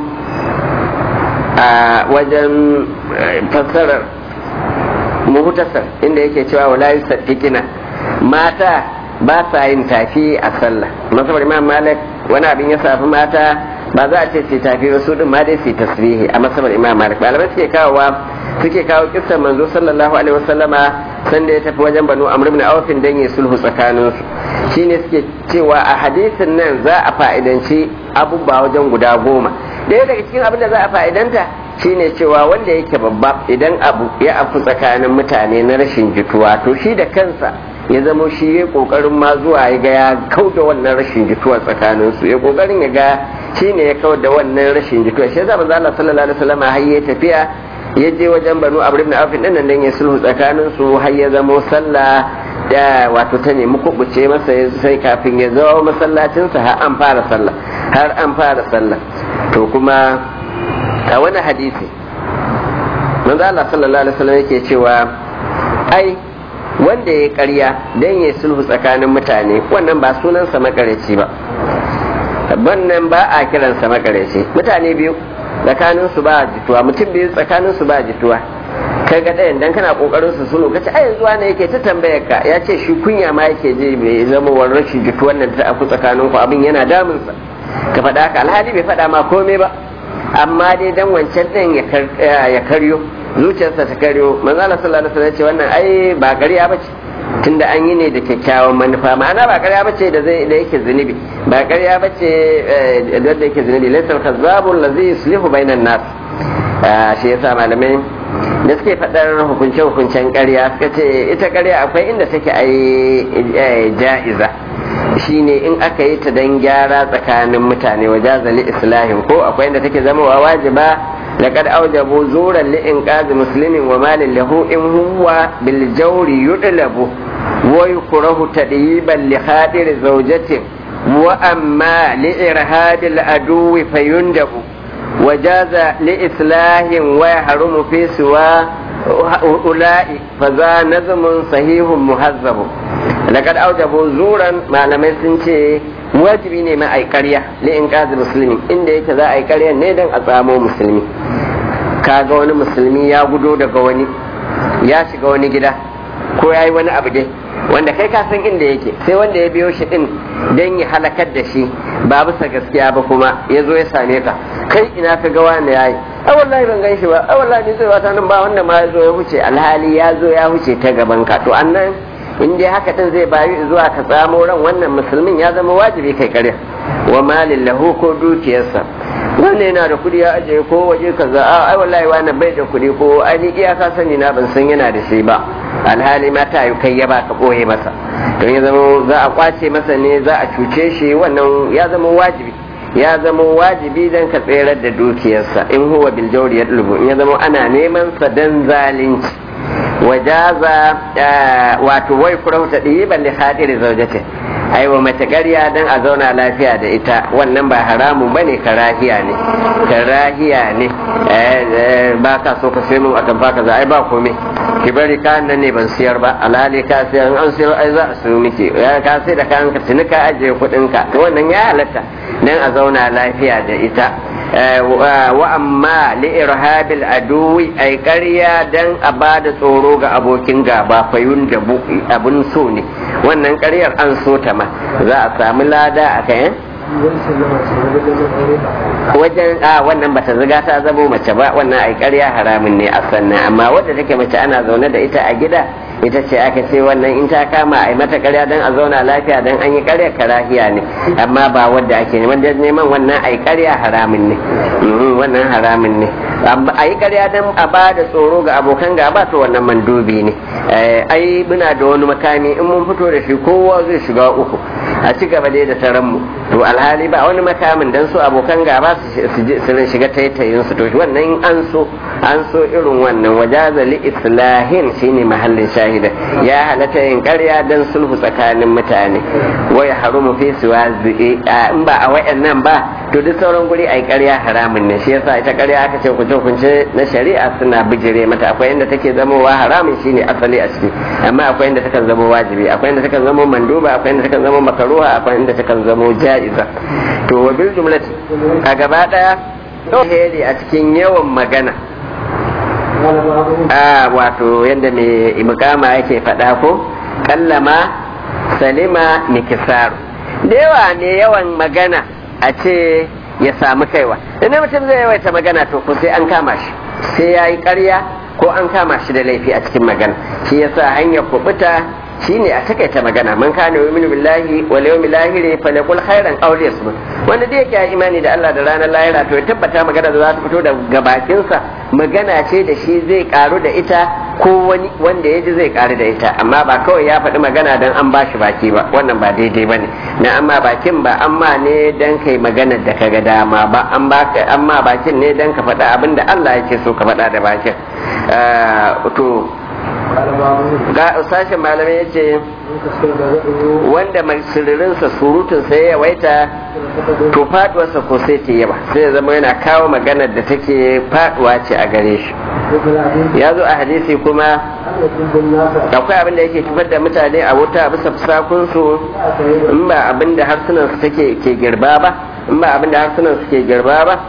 a wajen fassarar muhtasar inda yake cewa wala yusaddiqina mata ba sa yin tafi a sallah masabar imam malik wani abin ya safi mata ba za a ce su tafi ba su din ma dai su tasbihi a masabar imam malik malamai suke kawowa suke kawo kissan manzo sallallahu alaihi wasallama sanda ya tafi wajen banu amr ibn auf dan ya sulhu tsakaninsu shine suke cewa a hadisin nan za a fa'idanci abubuwa wajen guda goma ɗaya daga cikin abin da za a fa'idanta shine cewa wanda yake babba idan abu ya afu tsakanin mutane na rashin jituwa to shi da kansa ya zama shi ya kokarin ma zuwa ya ga ya kauda wannan rashin jituwa tsakanin su ya kokarin ya ga shi ne ya kauda wannan rashin jituwa shi yasa manzo Allah sallallahu alaihi wasallam har ya tafiya ya je wajen Banu Amr ibn Auf din nan dan ya sulhu tsakanin su har ya zama sallah da wato ta nemi kubuce masa sai kafin ya zo masallacin sa har an fara sallah har an fara sallah to kuma a wani hadisi manzo Allah sallallahu alaihi wasallam yake cewa ai wanda ya karya don ya sulhu tsakanin mutane wannan ba sunansa makareci ba wannan ba a kiransa makareci mutane biyu tsakanin su ba jituwa mutum biyu tsakanin su ba jituwa kai ga ɗayan dan kana kokarin su sulhu kace ai yanzu wani yake ta tambayar ka ya ce shi kunya ma yake je bai zama wa rashin jituwan nan ta aku tsakanin ku abin yana damun sa ka faɗa ka alhali bai faɗa ma komai ba amma dai dan wancan ɗin ya karyo zuciyarsa ta karyo manzo Allah sallallahu alaihi wasallam ce wannan ai ba ƙarya bace tunda an yi ne da kyakkyawan manufa ma'ana ba ƙarya bace da zai da yake zunubi ba ƙarya bace da da yake zunubi laysa al-kazzabul ladhi yuslihu bainan nas shi yasa malamai da suke faɗar hukunce hukuncen ƙarya suka ce ita ƙarya akwai inda take ai ja'iza shine in aka yi ta dan gyara tsakanin mutane wajazali islahin ko akwai inda take zama wa wajiba لقد أوجبوا زورا لإنقاذ مسلم ومال له إن هو بالجور يطلب ويكره تدييبا لخاطر زوجته وأما لإرهاب العدو فيندب وجاز لإصلاح ويحرم في سوى أولئك فذا نظم صحيح مهذب لقد أوجبوا زورا ما لم يسنشي wajibi ne ma ai ƙarya li in qazi musulmi inda yake za a yi ƙarya ne dan a tsamo musulmi kaga wani musulmi ya gudo daga wani ya shiga wani gida ko ya yi wani abu dai wanda kai ka san inda yake sai wanda ya biyo shi din dan ya halakar da shi ba bisa gaskiya ba kuma ya zo ya same ka kai ina ka ga wani yayi a wallahi ban gan shi ba a wallahi ni zai wata nan ba wanda ma ya zo ya huce alhali ya zo ya huce ta gaban ka to annan in dai haka din zai bayu zuwa ka tsamo ran wannan musulmin ya zama wajibi kai kare wa malin lahu ko dukiyarsa wannan yana da kudi ya ajiye ko waje kaza a ai wallahi wani bai da kudi ko ai ni iyaka sani na ban san yana da shi ba alhali ma ta yi kai ya ba ka boye masa don ya zama za a kwace masa ne za a cuce shi wannan ya zama wajibi ya zama wajibi dan ka tserar da dukiyarsa in huwa bil jawri yadlubu in ya zama ana neman sa dan zalunci wajaza wato wai kurau ta ɗiban da hadiri zaujate ai wa mace ƙarya dan a zauna lafiya da ita wannan ba haramun bane karahiya ne karahiya ne ba ka so ka sai mun akan baka za ai ba komai ki bari kayan nan ne ban siyar ba alhali ka siyar an siyar ai za a siyo miki ka sai da kayan ka tuni ka ajiye kuɗin ka to wannan ya halatta dan a zauna lafiya da ita wa amma li irhabil aduwi ai ƙarya dan a bada tsoro ga abokin gaba fayun da abun so ne wannan ƙaryar an so ta ma za a samu lada a kayan wajen a wannan bata ziga ta zamo mace ba wannan ai ƙarya haramun ne a sannan amma wadda take mace ana zaune da ita a gida ita ce aka ce wannan in ta kama a yi mata ƙarya don a zauna lafiya don an yi ƙarya karahiya ne amma ba wadda ake neman da neman wannan ai ƙarya haramun ne wannan haramun ne a yi ƙarya don a ba da tsoro ga abokan gaba to wannan mandubi ne ai muna da wani makami in mun fito da shi kowa zai shiga uku a ci gaba dai da taron mu to alhali ba wani makamin dan su abokan gaba su shiga taitayin su to wannan an so an so irin wannan wajaza li islahin shine mahallin shahida ya halatta yin ƙarya dan sulhu tsakanin mutane wa ya harumu fi suwa in ba a wayannan ba to duk sauran guri ai ƙarya haramun ne shi yasa ita ƙarya aka ce kunce kunce na shari'a suna bijire mata akwai inda take zamowa haramun shine asali a ciki amma akwai inda takan zama wajibi akwai inda takan zama manduba akwai inda takan zama makaruha akwai inda takan zama ja'iza to wa bil jumlati a gaba daya heri a cikin yawan magana a wato yadda mai mukama yake faɗa ko kallama salima nikisaru da yawa ne yawan magana a ce ya samu kaiwa idan mutum zai yawaita magana to ko sai an kama shi sai ya yi ƙarya ko an kama shi da laifi a cikin magana shi yasa hanyar kubuta shine a takaita magana man kana yu'minu billahi wal yawmil akhir falyaqul khairan aw liyasmut wanda da yake imani da Allah da ranar lahira to ya tabbata magana da za ta fito daga bakinsa magana ce da shi zai karu da ita ko wani wanda ya ji zai karu da ita amma ba kawai ya faɗi magana dan an bashi baki ba wannan ba daidai bane na amma bakin ba amma ne dan kai magana da kaga dama ba an baka amma bakin ne dan ka faɗa abin da Allah yake so ka faɗa da bakin to ga sashen malamai ya ce wanda mai siririnsa surutunsa ya yawaita to faduwarsa ko sai ta yawa sai ya zama yana kawo maganar da take faduwa ce a gare shi ya zo a hadisi kuma akwai abin da yake kifar da mutane a wuta bisa fusakunsu in ba abin da harsunansu take ke girba ba in ba abin da harsunansu ke girba ba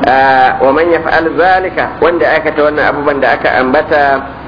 wa man yaf'al zalika wanda aikata wannan abubuwan da aka ambata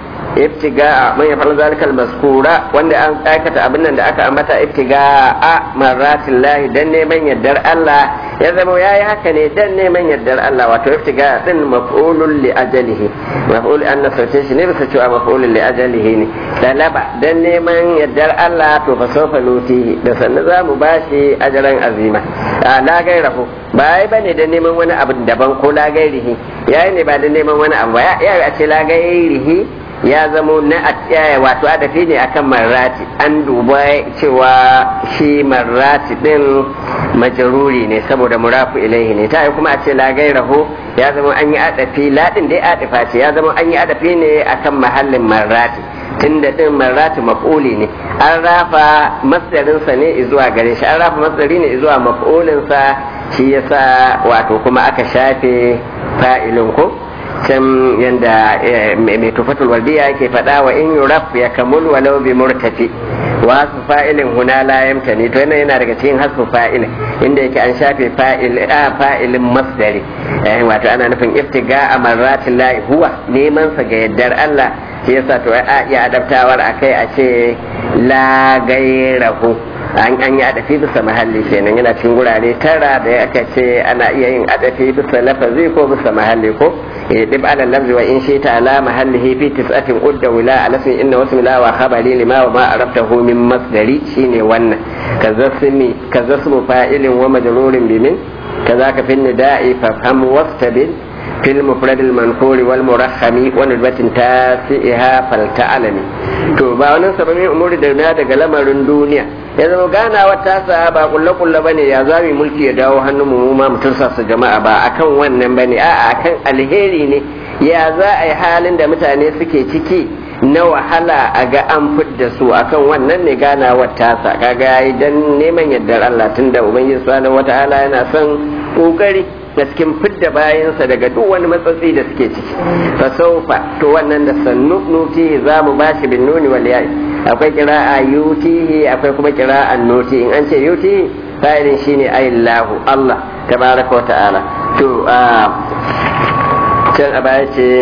ibtiga man yaf'al zalika al-mazkura wanda an aikata abin nan da aka ambata ibtiga a marratin lahi dan neman yardar Allah ya zama yayi haka ne dan neman yardar Allah wato ibtiga din maf'ulun li ajalihi maf'ul an nasarce shi ne bisa cewa maf'ulun li ajalihi ne dalaba dan neman yardar Allah to fa sawfa nutihi da sannan zamu bashi ajran azima la gairahu ba ai bane dan neman wani abu daban ko la gairihi yayi ne ba dan neman wani abu ba ya a ce la gairihi ya zamo na wato adafi ne akan marrati an duba cewa shi marrati din majaruri ne saboda murafu ilaihi ne ta kuma a ce la gairahu ya zama an yi adafi ladin dai adifa ce ya zama an yi adafi ne akan mahallin marrati tunda din marrati maf'uli ne an rafa masdarinsa ne zuwa gare shi an rafa masdari ne zuwa maf'ulinsa shi yasa wato kuma aka shafe fa'ilin ko can yanda mai tufatul waldiya yake faɗa wa in yuraf ya kamul walau bi murtafi wa hasfu fa'ilin huna la yamtani to yana yana daga cikin hasfu fa'ilin inda yake an shafe fa'il a fa'ilin masdari eh wato ana nufin iftiga amarratin lahi huwa neman sa ga yaddar Allah shi yasa to a iya adabtawar akai a ce la gairahu an an yi adafi bisa mahalli kenan yana cikin gurare tara da aka ce ana iya yin adafi bisa lafazi ko bisa mahalli ko dib ala lafzi wa in shi ta ala mahallihi fi tis'atin udda wila ala sun inna wasu la wa khabari lima wa ma arabtahu min masdari shine wannan kazasmi kazasmu fa'ilin wa majrurin bimin kazaka fi nida'i fafham wastabil في المفرد المنفور والمرخم ونسبة تاسئها فلتعلمي to ba wani sababin umuri da na daga lamarin duniya ya zama ganawa ta sa ba kulle kulle bane ya zami mulki ya dawo hannun mu ma mutum sa su jama'a ba akan wannan bane a'a akan alheri ne ya za a yi halin da mutane suke ciki na wahala a ga an fidda su akan wannan ne ganawar tasa kaga yayi dan neman yardar Allah tunda ubangiji subhanahu wataala yana son kokari da cikin fidda bayansa daga duk wani matsatsi da suke ciki fa saufa to wannan da sannu nuti za mu bashi bin nuni wal ya'i akwai kira'a yutihi akwai kuma kira'an nuti in an ce yutihi fa'ilin shine ayillahu Allah tabaraka wa ta'ala to can a baya ce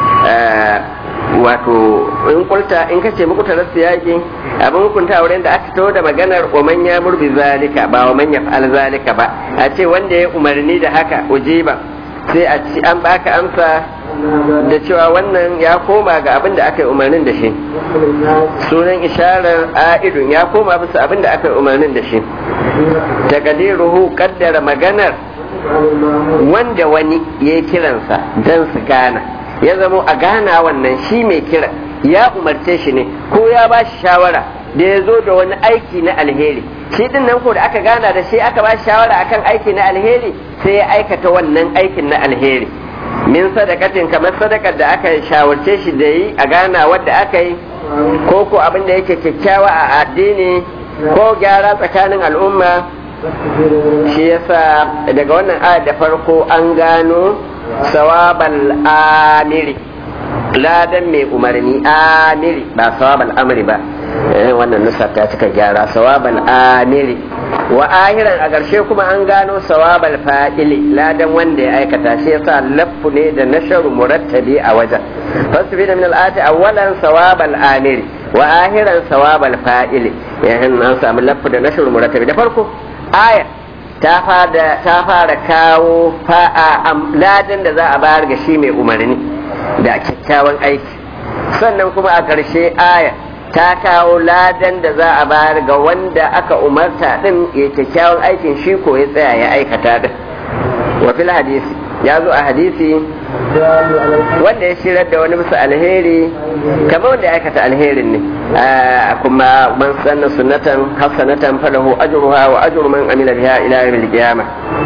wato in kulta in kace muku tarasu yaki abin hukunta wurin da aka taho da maganar oman ya murbi zalika ba oman ya fa'al zalika ba a ce wanda ya umarni da haka ujiba sai a ci an baka amsa da cewa wannan ya koma ga abin da aka yi umarnin da shi sunan isharar a'idun ya koma bisa abin da aka yi umarnin da shi takadiruhu kaddara maganar wanda wani ya yi kiransa don su gana ya zamo a gana wannan shi mai kira ya umarce shi ne ko ya ba shi shawara da ya zo da wani aiki na alheri shi din nan ko da aka gana da shi aka ba shi shawara akan aiki na alheri sai ya aikata wannan aikin na alheri min sadakatin kamar sadakar da aka shawarce shi da yi a gana wadda aka yi ko ko abin da yake kyakkyawa a addini ko gyara tsakanin al'umma shi yasa daga wannan aya da farko an gano sawabal amiri ladan mai umarni amiri ba sawabal amri ba wannan nusa ta cika gyara sawabal amiri wa ahiran a ƙarshe kuma an gano sawabal fa'ili ladan wanda ya aikata shi yasa laffu ne da nasharu murattabi a wajen fasbi da min al'ati awwalan sawabal amiri wa ahiran sawabal fa'ili yayin an samu laffu da nasharu murattabi da farko ayar ta fara kawo fa'a ladan da za a bayar ga shi mai umarni da kyakkyawan aiki sannan kuma a ƙarshe aya ta kawo ladan da za a bayar ga wanda aka umarta din ya kyakkyawan aikin shi ko ya tsaya ya aikata din wa fil hadisi ya zo a hadisi wanda ya shirar da wani bisa alheri kamar wanda ya aikata alherin ne kuma man sanna sunnatan hasanatan falahu ajruha wa ajru man amila biha ila yawmil qiyamah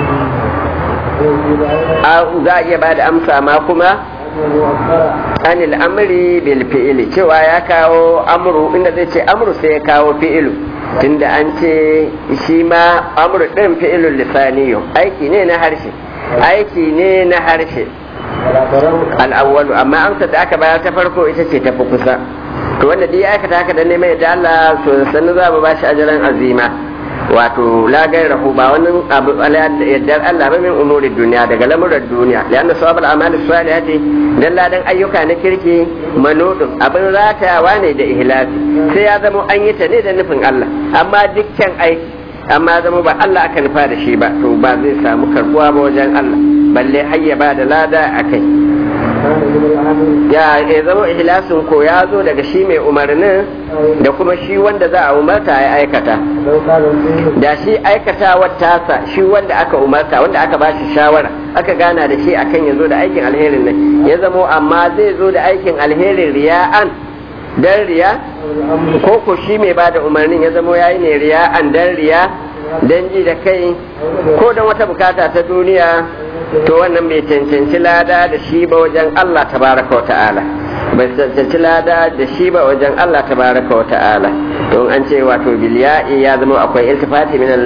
za a iya bada amsa ma kuma anil amri bil fi'ili cewa ya kawo amru inda zai ce amru sai ya kawo fi'ilu tunda an ce shi ma amru din fi'ilul lisaniyo aiki ne na harshe aiki ne na harshe al'awwalu amma amsa da aka bayar ta farko ita ce ta fi kusa to wanda dai aikata haka dan neman yadda Allah to sannu za mu bashi ajaran azima wato la gairahu ba wani abu yaddar Allah ba min umuri duniya daga lamuran duniya lianna sawabul amali salihati dan ladan ayyuka na kirki manudun abin ratayawa ne da ihlasi sai ya zama an yi ta ne da nufin Allah amma dukkan aiki amma zama ba Allah aka nufa da shi ba to ba zai samu karbuwa ba wajen Allah balle hayya ba da lada a kai ya ya zama ihlasin ko ya zo daga shi mai umarnin da kuma shi wanda za a umarta ya aikata da shi aikata tasa shi wanda aka umarta wanda aka ba shi shawara aka gana da shi akan ya zo da aikin alherin nan ya zamo amma zai zo da aikin alherin riya'an dan riya ko ko shi mai ba da umarnin ya zamo yayi ne riya'an dan riya dan ji da kai ko dan wata bukata ta duniya to wannan bai cancanci lada da shi ba wajen Allah tabaraka wa ta'ala bai cancanci lada da shi ba wajen Allah tabaraka wa ta'ala don an ce wato bilya'i ya zama akwai iltifati min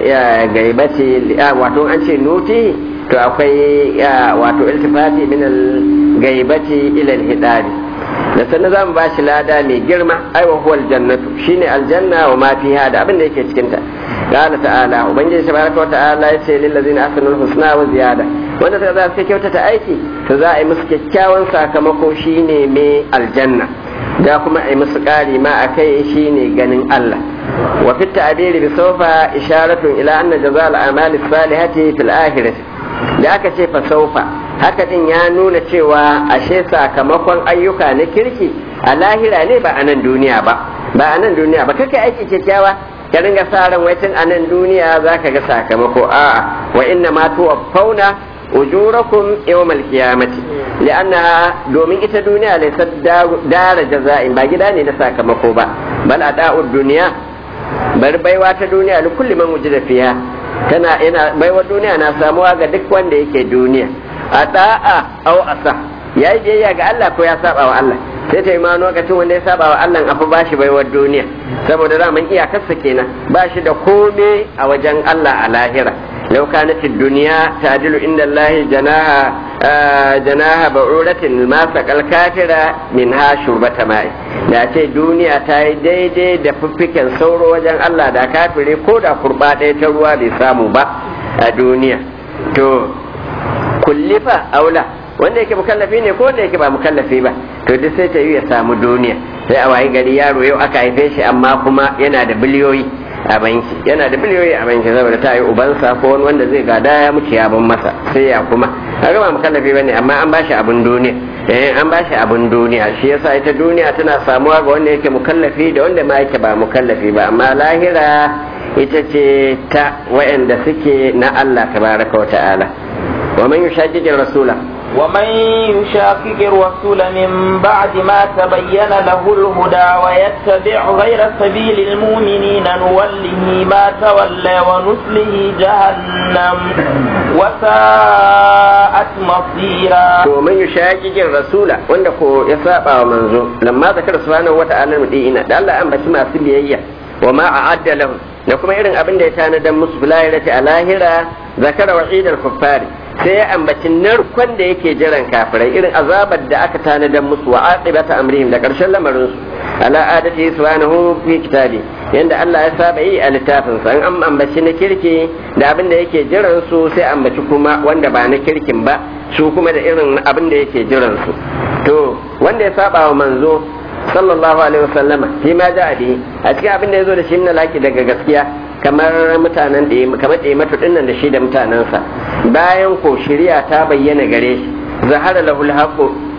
al-gaibati wato an ce nuti to akwai wato iltifati min al-gaibati ila al-hidari da sannan za mu ba shi lada mai girma ai wa huwa aljannatu shine aljanna wa ma fiha da abin da yake cikin ta qala ta'ala ubangiji tabaraka wa ta'ala yace lil ladzina ahsanul husna wa ziyada wanda ta za su kyautata aiki to za a yi musu kyakkyawan sakamako shine mai aljanna da kuma a yi musu ƙari ma a kai shine ganin Allah wa fit ta'biri bi sawfa isharatun ila anna jazal amali salihati fil akhirati da aka ce fa sawfa haka din ya nuna cewa ashe sakamakon ayyuka na kirki a lahira ne ba a nan duniya ba ba a nan duniya ba kake aiki kyakkyawa ka ringa sa ran wai tun a nan duniya za ka ga sakamako a'a wa inna ma tuwaffawna ujurakum yawmal qiyamati li'annaha domin ita duniya laysa dara jaza'in ba gida ne na sakamako ba bal ada'ud duniya bar baiwa ta duniya li kulli man wujida fiha tana yana baiwa duniya na samuwa ga duk wanda yake duniya a da'a au asa ya yi biyayya ga Allah ko ya saba wa Allah sai ta yi ma lokacin wanda ya saba wa Allah afa ba shi baiwar duniya saboda zaman iyakarsa kenan ba shi da kome a wajen Allah a lahira لو كانت الدنيا تعدل عند الله جناها آه جناها بعورة ما سقى الكافر منها شربة ماء da ce duniya ta yi daidai da fiffiken sauro wajen Allah da kafiri ko da kurba ɗaya ta ruwa bai samu ba a duniya to kullifa aula wanda yake mukallafi ne ko wanda yake ba mukallafi ba to duk sai ta yi ya samu duniya sai a wayi gari yaro yau aka haife shi amma kuma yana da biliyoyi a banki yana da biliyoyi a banki saboda ta yi ubansa ko wani wanda zai gada ya mutu ya ban masa sai ya kuma a gama mukallafi bane amma an bashi abin duniya eh an bashi abin duniya shi yasa ita duniya tana samuwa ga wanda yake mukallafi da wanda ma yake ba mukallafi ba amma lahira ita ce ta wayanda suke na Allah tabaraka wa ta'ala wa man yushaqiqir rasula ومن يشاقق الرسول من بعد ما تبين له الهدى ويتبع غير سبيل المؤمنين نوله ما تولى ونسله جهنم وساءت مصيرا ومن يشاقق الرسول wanda ko ya saba wa manzo lamma zakar subhanahu wa ta'ala mudina da Allah an bashi masu biyayya wa ma a'adda lahum da kuma irin abin da ya tanadan musu bilahirati a lahira zakara wa'idal kuffari sai ya ambaci narkon da yake jiran kafirai irin azabar da aka tanadan musu wa aqibata amrihim da karshen lamarin su ala adati subhanahu fi kitabi yanda Allah ya saba yi a littafin sa an ambaci na kirki da abin da yake jiran su sai ambaci kuma wanda ba na kirkin ba su kuma da irin abin da yake jiran su to wanda ya saba wa manzo sallallahu alaihi wasallama shi ma ja'a bi a cikin abin da ya zo da shi na laki daga gaskiya kamar mutanen da kamar da matu dinnan da shi da mutanensa bayan ko shari'a ta bayyana gare shi zahara lahul haqu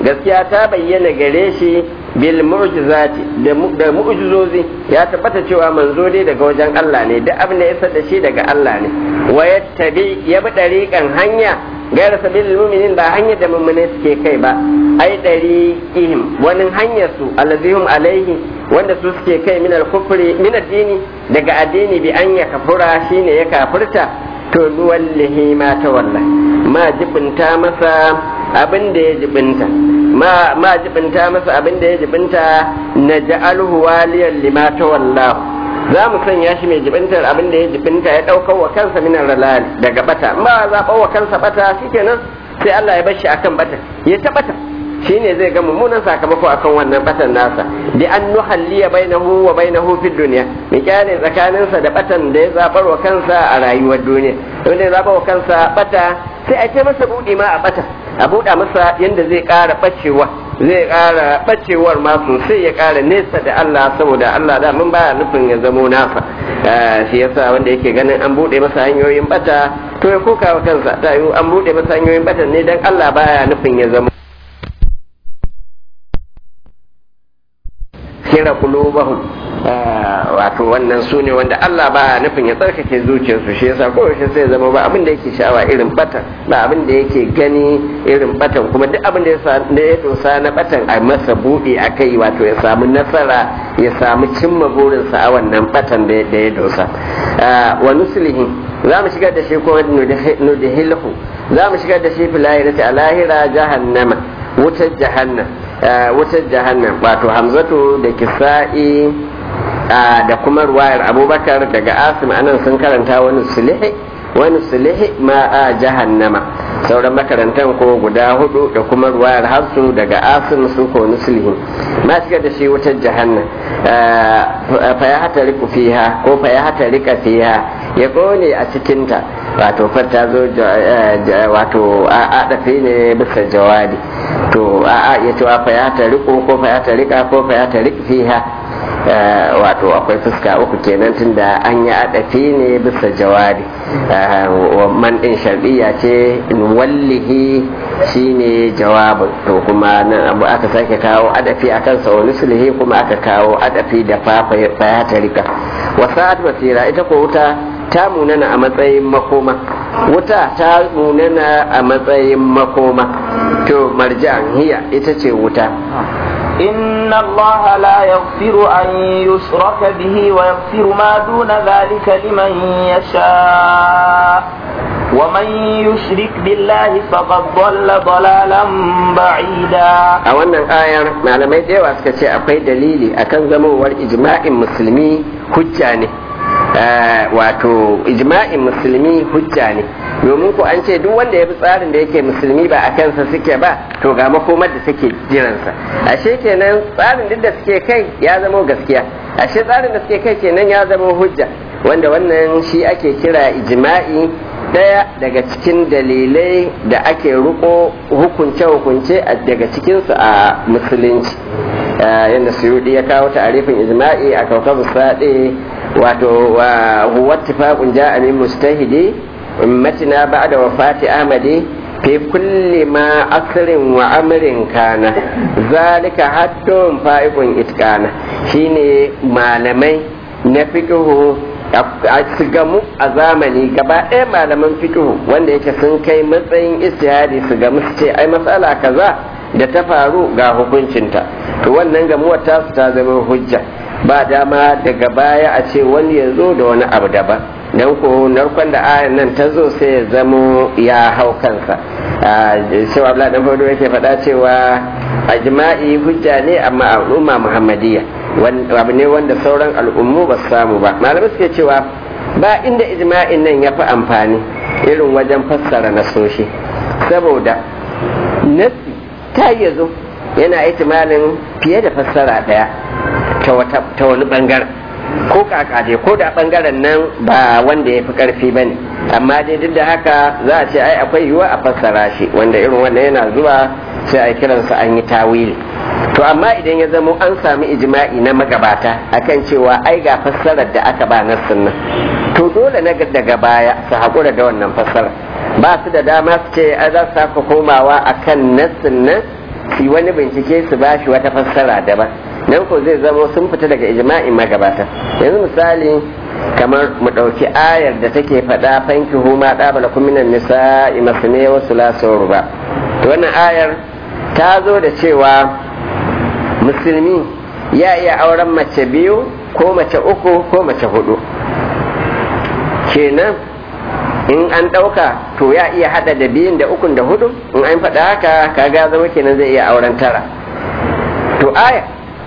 gaskiya ta bayyana gare shi bil mu'jizati da mu'jizozi ya tabbata cewa manzo dai daga wajen Allah ne duk abin da ya da shi daga Allah ne wa yattabi ya bi dariqan hanya gaira sabilil mu'minin ba hanyar da mu'mini suke kai ba ai dariqihim wani hanyar su allazihum alaihi wanda su suke kai min al-kufri min addini daga addini bi an ya kafura shine ya kafirta to nuwallihi ma tawalla ma jibinta masa abin da ya jibinta ma ma jibinta masa abin da ya jibinta na ja'alhu waliyan lima tawallahu za mu sanya shi mai jibintar abin da ya jibinta ya ɗaukar wa kansa minan ralali daga bata ba zaɓar wa kansa bata shikenan sai Allah ya bar shi akan bata ya ta bata shine zai ga mummunan sakamako akan wannan batan nasa bi an nuhalliya bainahu wa bainahu fid dunya mi kyale tsakaninsa da batan da ya zabar wa kansa a rayuwar duniya wanda ya zabar wa kansa bata sai a ce masa budi ma a bata a buɗa masa yanda zai ƙara bacewa zai ƙara bacewar ma sosai ya ƙara nesa da Allah saboda Allah da mun baya nufin ya zamo nasa shi yasa wanda yake ganin an buɗe masa hanyoyin bata to ya koka wa kansa ta yi an buɗe masa hanyoyin bata ne dan Allah baya nufin ya zamo kira kulubahum wato wannan su ne wanda Allah ba nufin ya tsarkake zuciyarsu shi yasa kowace sai zama ba abin da yake sha'awa irin batan ba abin da yake gani irin batan kuma duk abin da ya dosa na batan a masa buɗe a kai wato ya samu nasara ya samu cimma burinsa a wannan batan da ya dosa wa nuslihi za mu shigar da shi ko nudhilhu za mu shigar da shi filayirati a lahira jahannama wutar jahannam wutar jahannam wato hamzatu da kisa'i da kuma ruwayar abubakar daga asim anan sun karanta wani sulihi wani sulihi ma a jahannama sauran makarantar ko guda hudu da kuma ruwayar hafsu daga asim sun ko nusulihi ma shiga da shi wutar jahannam fa ya hata riku fiha ko fa ya hata rika fiha ya kone a cikinta wato fata zo wato a dafe ne bisa jawabi to a ya ce fa ya ta riko ko fa ya ta rika ko fa ya ta rika fiha wato akwai fuska uku kenan tunda an yi adafi ne bisa jawabi man din shar'iyya ce wallihi shine jawabin to kuma nan abu aka sake kawo adafi akan sa wani sulhi kuma aka kawo adafi da fa ya ta rika wasa'at basira ita ko wuta ta munana a matsayin makoma wuta ta munana a matsayin makoma to marjan hiya ita ce wuta إن الله لا يغفر أن يشرك به ويغفر ما دون ذلك لمن يشاء ومن يشرك بالله فقد ضل ضلالا بعيدا a wannan ayar malamai da yawa suka ce akwai dalili akan zamowar ijma'in musulmi hujja ne wato ijma'in musulmi hujja ne domin ku an ce duk wanda ya bi tsarin da yake musulmi ba a kansa suke ba to ga makomar da suke jiransa ashe kenan tsarin duk da suke kai ya zama gaskiya ashe tsarin da suke kai kenan ya zama hujja wanda wannan shi ake kira ijma'i daya daga cikin dalilai da ake riko hukunce-hukunce daga cikinsu a musulunci yadda suyudi ya kawo ta'arifin ijma'i a kaukabu saɗe wato huwa ittifaqun ja'a min mustahidi ummatina ba'da wafati ahmadi fi kulli ma asrin wa amrin kana zalika haddun fa'iqun itqana shine malamai na fiqhu su gamu a zamani gaba ɗaya malaman fiqhu wanda yake sun kai matsayin istihadi su gamu su ce ai matsala kaza da ta faru ga hukuncinta to wannan gamuwar tasu ta zama hujja ba dama daga baya a ce wani ya zo da wani abu daban don ko narkon da ayan nan ta zo sai ya zamo ya hau kansa cewa abla dan fado yake faɗa cewa a jima'i hujja ne amma al'umma muhammadiyya abu ne wanda sauran al'ummu ba su samu ba malamai suke cewa ba inda ijma'in nan ya fi amfani irin wajen fassara nasoshi saboda nasi ta yi zo yana ihtimalin fiye da fassara ɗaya ta wani bangaren ko kaka dai ko da bangaren nan ba wanda ya fi karfi ba ne amma dai duk da haka za a ce ai akwai yiwuwa a fassara shi wanda irin wannan yana zuwa sai a kiransa an yi tawili to amma idan ya zamo an sami ijma'i na magabata akan cewa ai ga fassarar da aka ba nassin nan to dole na daga baya su haƙura da wannan fassara ba su da dama su ce a za su saka komawa akan nassin nan su wani bincike su ba shi wata fassara daban nan ko zai zama sun fita daga ijma'in magabata yanzu misali kamar mu ɗauki ayar da take faɗa fanki huma ɗabala kuminan nisa masane wasu lasawar ba wannan ayar ta zo da cewa musulmi ya iya auren mace biyu ko mace uku ko mace hudu kenan in an ɗauka to ya iya hada da biyun da ukun da hudu in an faɗa haka kaga zama kenan zai iya auren tara to aya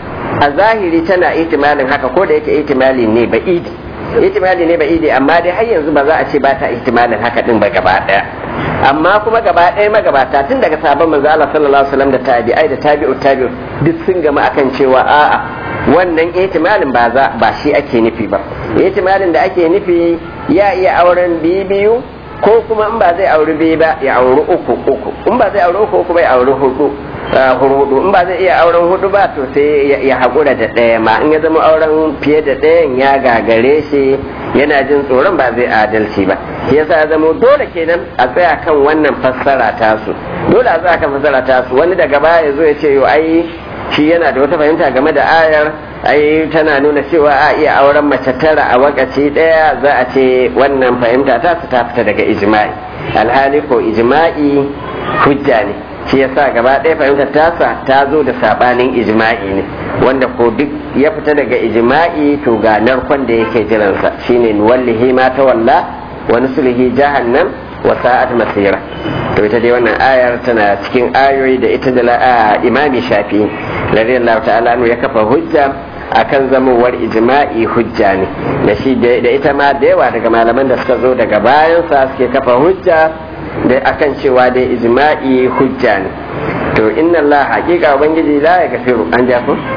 a zahiri tana ihtimalin haka ko da yake ihtimali ne ba idi ihtimali ne ba idi amma dai har yanzu ba za a ce ba ta ihtimalin haka din ba gaba daya amma kuma gaba daya magabata tun daga sabon manzo Allah sallallahu alaihi wasallam da tabi'ai da tabi'u tabi'u duk sun gama akan cewa a'a wannan ihtimalin ba za ba shi ake nufi ba ihtimalin da ake nufi ya iya auren biyu ko kuma in ba zai auri biyu ba ya auri uku uku in ba zai auri uku uku ba ya auri hudu hudu in ba zai iya auren hudu ba to sai ya haƙura da ɗaya ma in ya zama auren fiye da ɗayan ya gagare shi yana jin tsoron ba zai adalci ba shi yasa ya zama dole kenan a tsaya kan wannan fassara tasu dole a tsaya kan fassara tasu wani daga baya ya zo ya ce yo ai shi yana da wata fahimta game da ayar ai tana nuna cewa a iya auren mace tara a wakaci ɗaya za a ce wannan fahimta ta su ta fita daga ijma'i alhali ko ijma'i hujja ne shi yasa gaba ɗaya fahimtar tasa ta zo da sabanin ijma'i ne wanda ko duk ya fita daga ijma'i to ga narkon da yake jiransa shine nuwallihi ma tawalla wa nuslihi jahannam wa sa'at masira to ita dai wannan ayar tana cikin ayoyi da ita da imami shafi radiyallahu ta'ala ya kafa hujja akan zamowar ijma'i hujja ne da shi da ita ma da yawa daga malaman da suka zo daga bayansa suke kafa hujja da akan cewa dai ijma'i hujja ne to inna Allah hakika ubangiji la ya gafiru an ja ko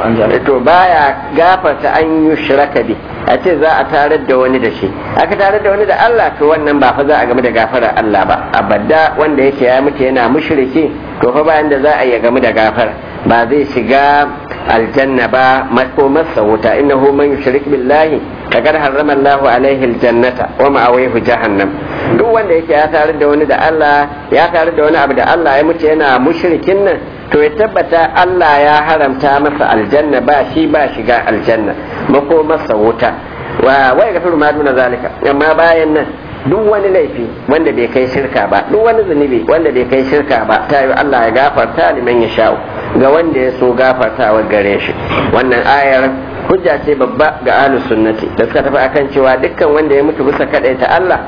to baya gafarta an yi shiraka bi a ce za a tarar da wani da shi aka tarar da wani da Allah to wannan ba fa za a game da gafarar Allah ba abadda wanda yake ya mutu yana mushriki to fa bayan da za a yi game da gafara ba zai shiga aljanna ba makomarsa wuta innahu man yushrik billahi faqad harrama Allah alaihi aljannata wa ma'awihi jahannam duk wanda yake ya tare da wani da Allah ya tare da wani abu da Allah ya mutu yana mushrikin nan to ya tabbata Allah ya haramta masa aljanna ba shi ba shiga aljanna makomarsa wuta wa wai gafiru ma duna zalika amma bayan nan duk wani laifi wanda bai kai shirka ba duk wani zunubi wanda bai kai shirka ba ta yi Allah ya gafarta liman ya sha'u ga wanda ya so gafartawa gare shi wannan ayar hujja ce babba ga ahlus sunnati da suka tafi akan cewa dukkan wanda ya mutu bisa ta Allah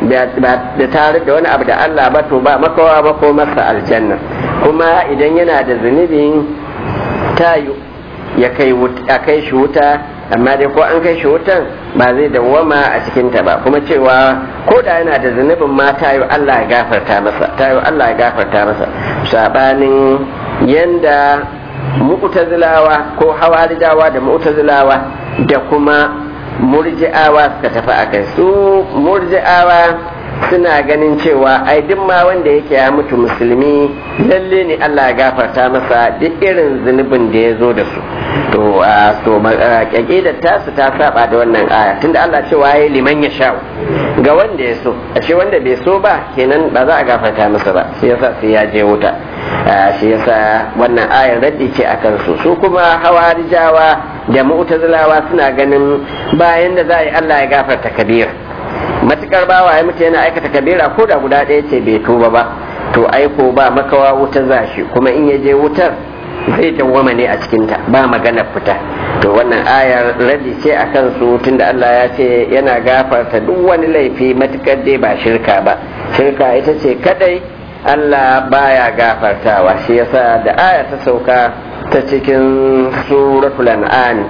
da tare da wani abu da Allah ba to ba makawa ba ko masa aljanna kuma idan yana da zunubin tayu ya kai shi wuta amma dai ko an kai shi wutan ba zai dawwama a cikinta ba kuma cewa ko da yana da zunubin ma tayo Allah ya gafarta masa tayo Allah ya gafarta masa sabanin yanda mu'tazilawa ko hawarijawa da mu'tazilawa da kuma murji'awa suka tafi akai su murji'awa suna ganin cewa ai duk ma wanda yake ya mutu musulmi lalle ne Allah ya gafarta masa duk irin zunubin da ya zo da su to a to kyakidar tasu ta saba da wannan aya tunda Allah cewa yayi liman ya sha ga wanda ya so ashe wanda bai so ba kenan ba za a gafarta masa ba shi yasa sai ya je wuta shi yasa wannan ayar raddi ce akan su su kuma hawarijawa da mu'tazilawa suna ganin bayan da za a yi Allah ya gafarta kabira matukar bawa ya mutu yana aikata kabira ko da guda ɗaya ce bai tuba ba to aiko ba makawa wuta zashi kuma in ya je wutar zai dawwama ne a cikinta ba magana fita to wannan ayar radi ce a kansu tunda Allah ya ce yana gafarta duk wani laifi matukar dai ba shirka ba shirka ita ce kadai Allah baya gafartawa shi yasa da aya ta sauka ta cikin suratul an'am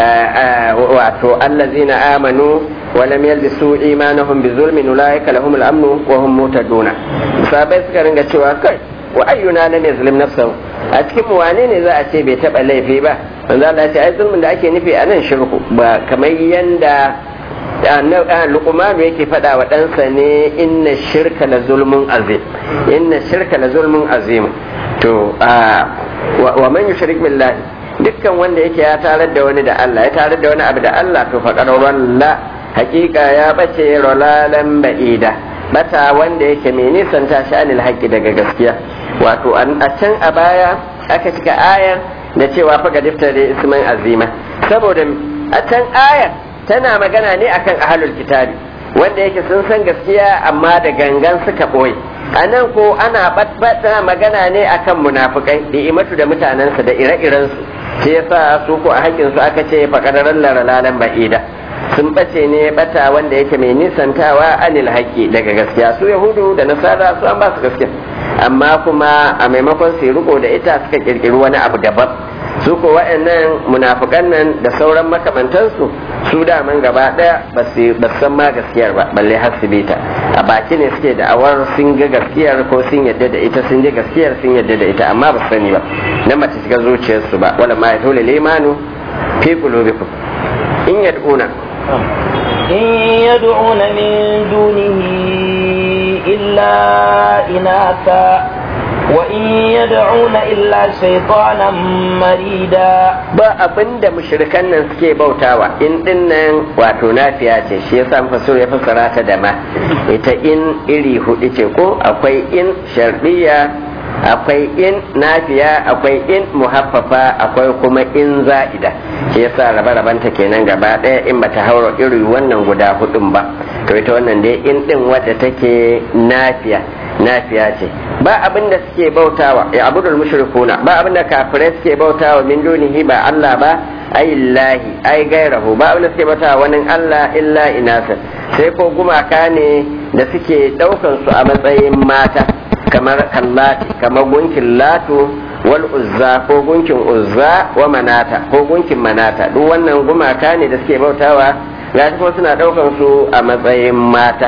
wato allazina amanu wa lam yalbisu imanahum bi zulmin ulaika lahum al-amnu wa hum muhtaduna sabai suka ringa cewa kai wa ayyuna lam yazlim nafsahu a cikin mu wane ne za a ce bai taba laifi ba manzo Allah ya ce ai zulmin da ake nufi a nan shirku ba kamar yanda luqman yake faɗa wa ɗansa ne inna shirka la zulmun azim inna shirka la zulmun azim to wa man yushrik billahi dukkan wanda yake ya tarar da wani da Allah ya tarar da wani abu da Allah to faqad la hakika ya bace rolalan ba'ida bata wanda yake mai nisan tashi anil haqqi daga gaskiya wato a can a baya aka cika ayar da cewa fa gadifta da isman azima saboda a can ayar tana magana ne akan ahlul kitabi wanda yake sun san gaskiya amma da gangan suka ɓoye a nan ko ana batbata magana ne akan munafukai da imatu da mutanensa da ire-irensu shi yasa su ko a haƙƙinsu aka ce faƙadaran laralalan ba'ida sun ɓace ne bata wanda yake mai nisantawa anil haƙƙi daga gaskiya su yahudu da nasara su an ba su gaskiya amma kuma a maimakon su riko da ita suka ƙirƙiri wani abu daban su ko waɗannan munafukan nan da sauran makamantansu su daman gaba ɗaya ba su san ma gaskiyar ba balle har su bita a baki ne suke da awar sun ga gaskiyar ko sun yadda da ita sun ji gaskiyar sun yadda da ita amma ba su sani ba na mace shiga zuciyarsu ba wala ma yatulu limanu fi qulubikum in yad'una إن يدعون من دونه إلا إناثا وإن يدعون إلا شيطانا مريدا ba abin da mushrikan nan suke bautawa in din nan wato nafiya ce shi yasa fasir ya fassara ta da ma ita in iri hudu ce ko akwai in shardiya akwai in nafiya akwai in muhaffafa akwai kuma in za'ida shi yasa rabe-rabenta kenan gaba ɗaya in bata haura iri wannan guda hudun ba to ita wannan dai in din wadda take nafiya nafiya ce ba abin da suke bautawa ya abudul mushrikuna ba abin da kafirai suke bautawa min dunihi ba Allah ba ayillahi ai gairahu ba abin da suke bautawa wani Allah illa inasa sai ko gumaka ne da suke daukan su a matsayin mata kamar kallati kamar gunkin latu wal uzza ko gunkin uzza wa manata ko gunkin manata duk wannan gumaka ne da suke bautawa gashi kuma suna daukan su a matsayin mata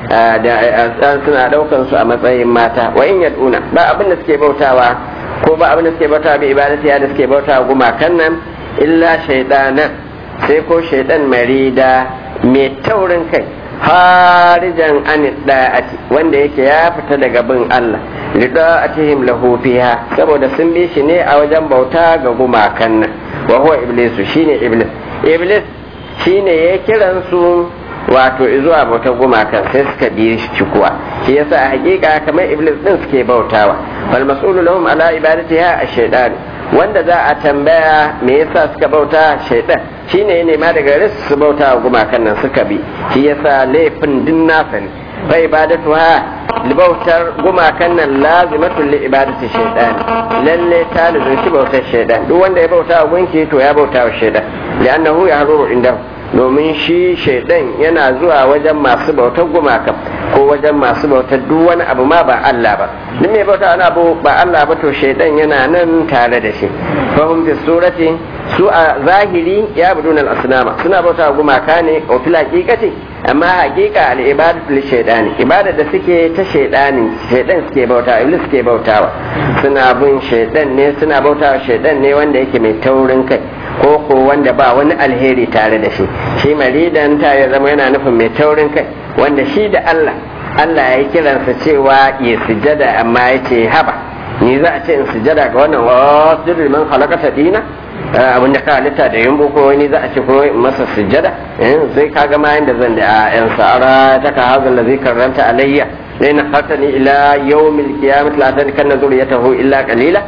da suna daukan su a matsayin mata wa in yad'una ba abin da suke bautawa ko ba abin da suke bautawa bi ibadati da suke bautawa gumakan nan illa shaydanan sai ko shaydan marida mai taurin kai harijan an da'ati wanda yake ya fita daga bin Allah lida'atihim lahu fiha saboda sun bi shi ne a wajen bauta ga gumakan nan wa huwa iblisu shine iblis iblis shine ya kiran su wato zuwa bautar gumakan sai suka bi shi kuwa shi yasa a hakika kamar iblis din suke bautawa fal mas'ulu lahum ala ibadatiha ash-shaytan wanda za a tambaya me yasa suka bauta shaytan shine ya nema daga gare su bauta wa gumakan nan suka bi shi yasa laifin din nasa ne fa ibadatuha bautar gumakan nan lazimatun li ibadati shaytan lalle ta lazimci bautar shaytan duk wanda ya bauta wa gunki to ya bauta wa shaytan li'annahu yahruru indahu domin shi shaidan yana zuwa wajen masu bautar gumaka ko wajen masu bautar duk wani abu ma ba Allah ba duk mai bauta wani abu ba Allah ba to shaidan yana nan tare da shi fahim fi surati su a zahiri ya budun al-asnama suna bauta gumaka ne ko fil haqiqati amma haqiqa al-ibadatu lil shaydani ibada da suke ta shaydani shaidan suke bauta iblis suke bautawa suna bin shaidan ne suna bautawa shaidan ne wanda yake mai taurin kai ko ko wanda ba wani alheri tare da shi shi maridan ta ya zama yana nufin mai taurin kai wanda shi da Allah Allah ya kiransa cewa ya sujada amma ya ce haba ni za a ce in sujada ga wannan wasu man halakata dina abin da ka halitta da yin ko ni za a ce ko masa sujada sai ka ga ma yanda zan da yan sa'ara ta ka hazan da zai karanta alayya dai na hatani ila yawmil qiyamah la tan kan zuriyatahu illa qalila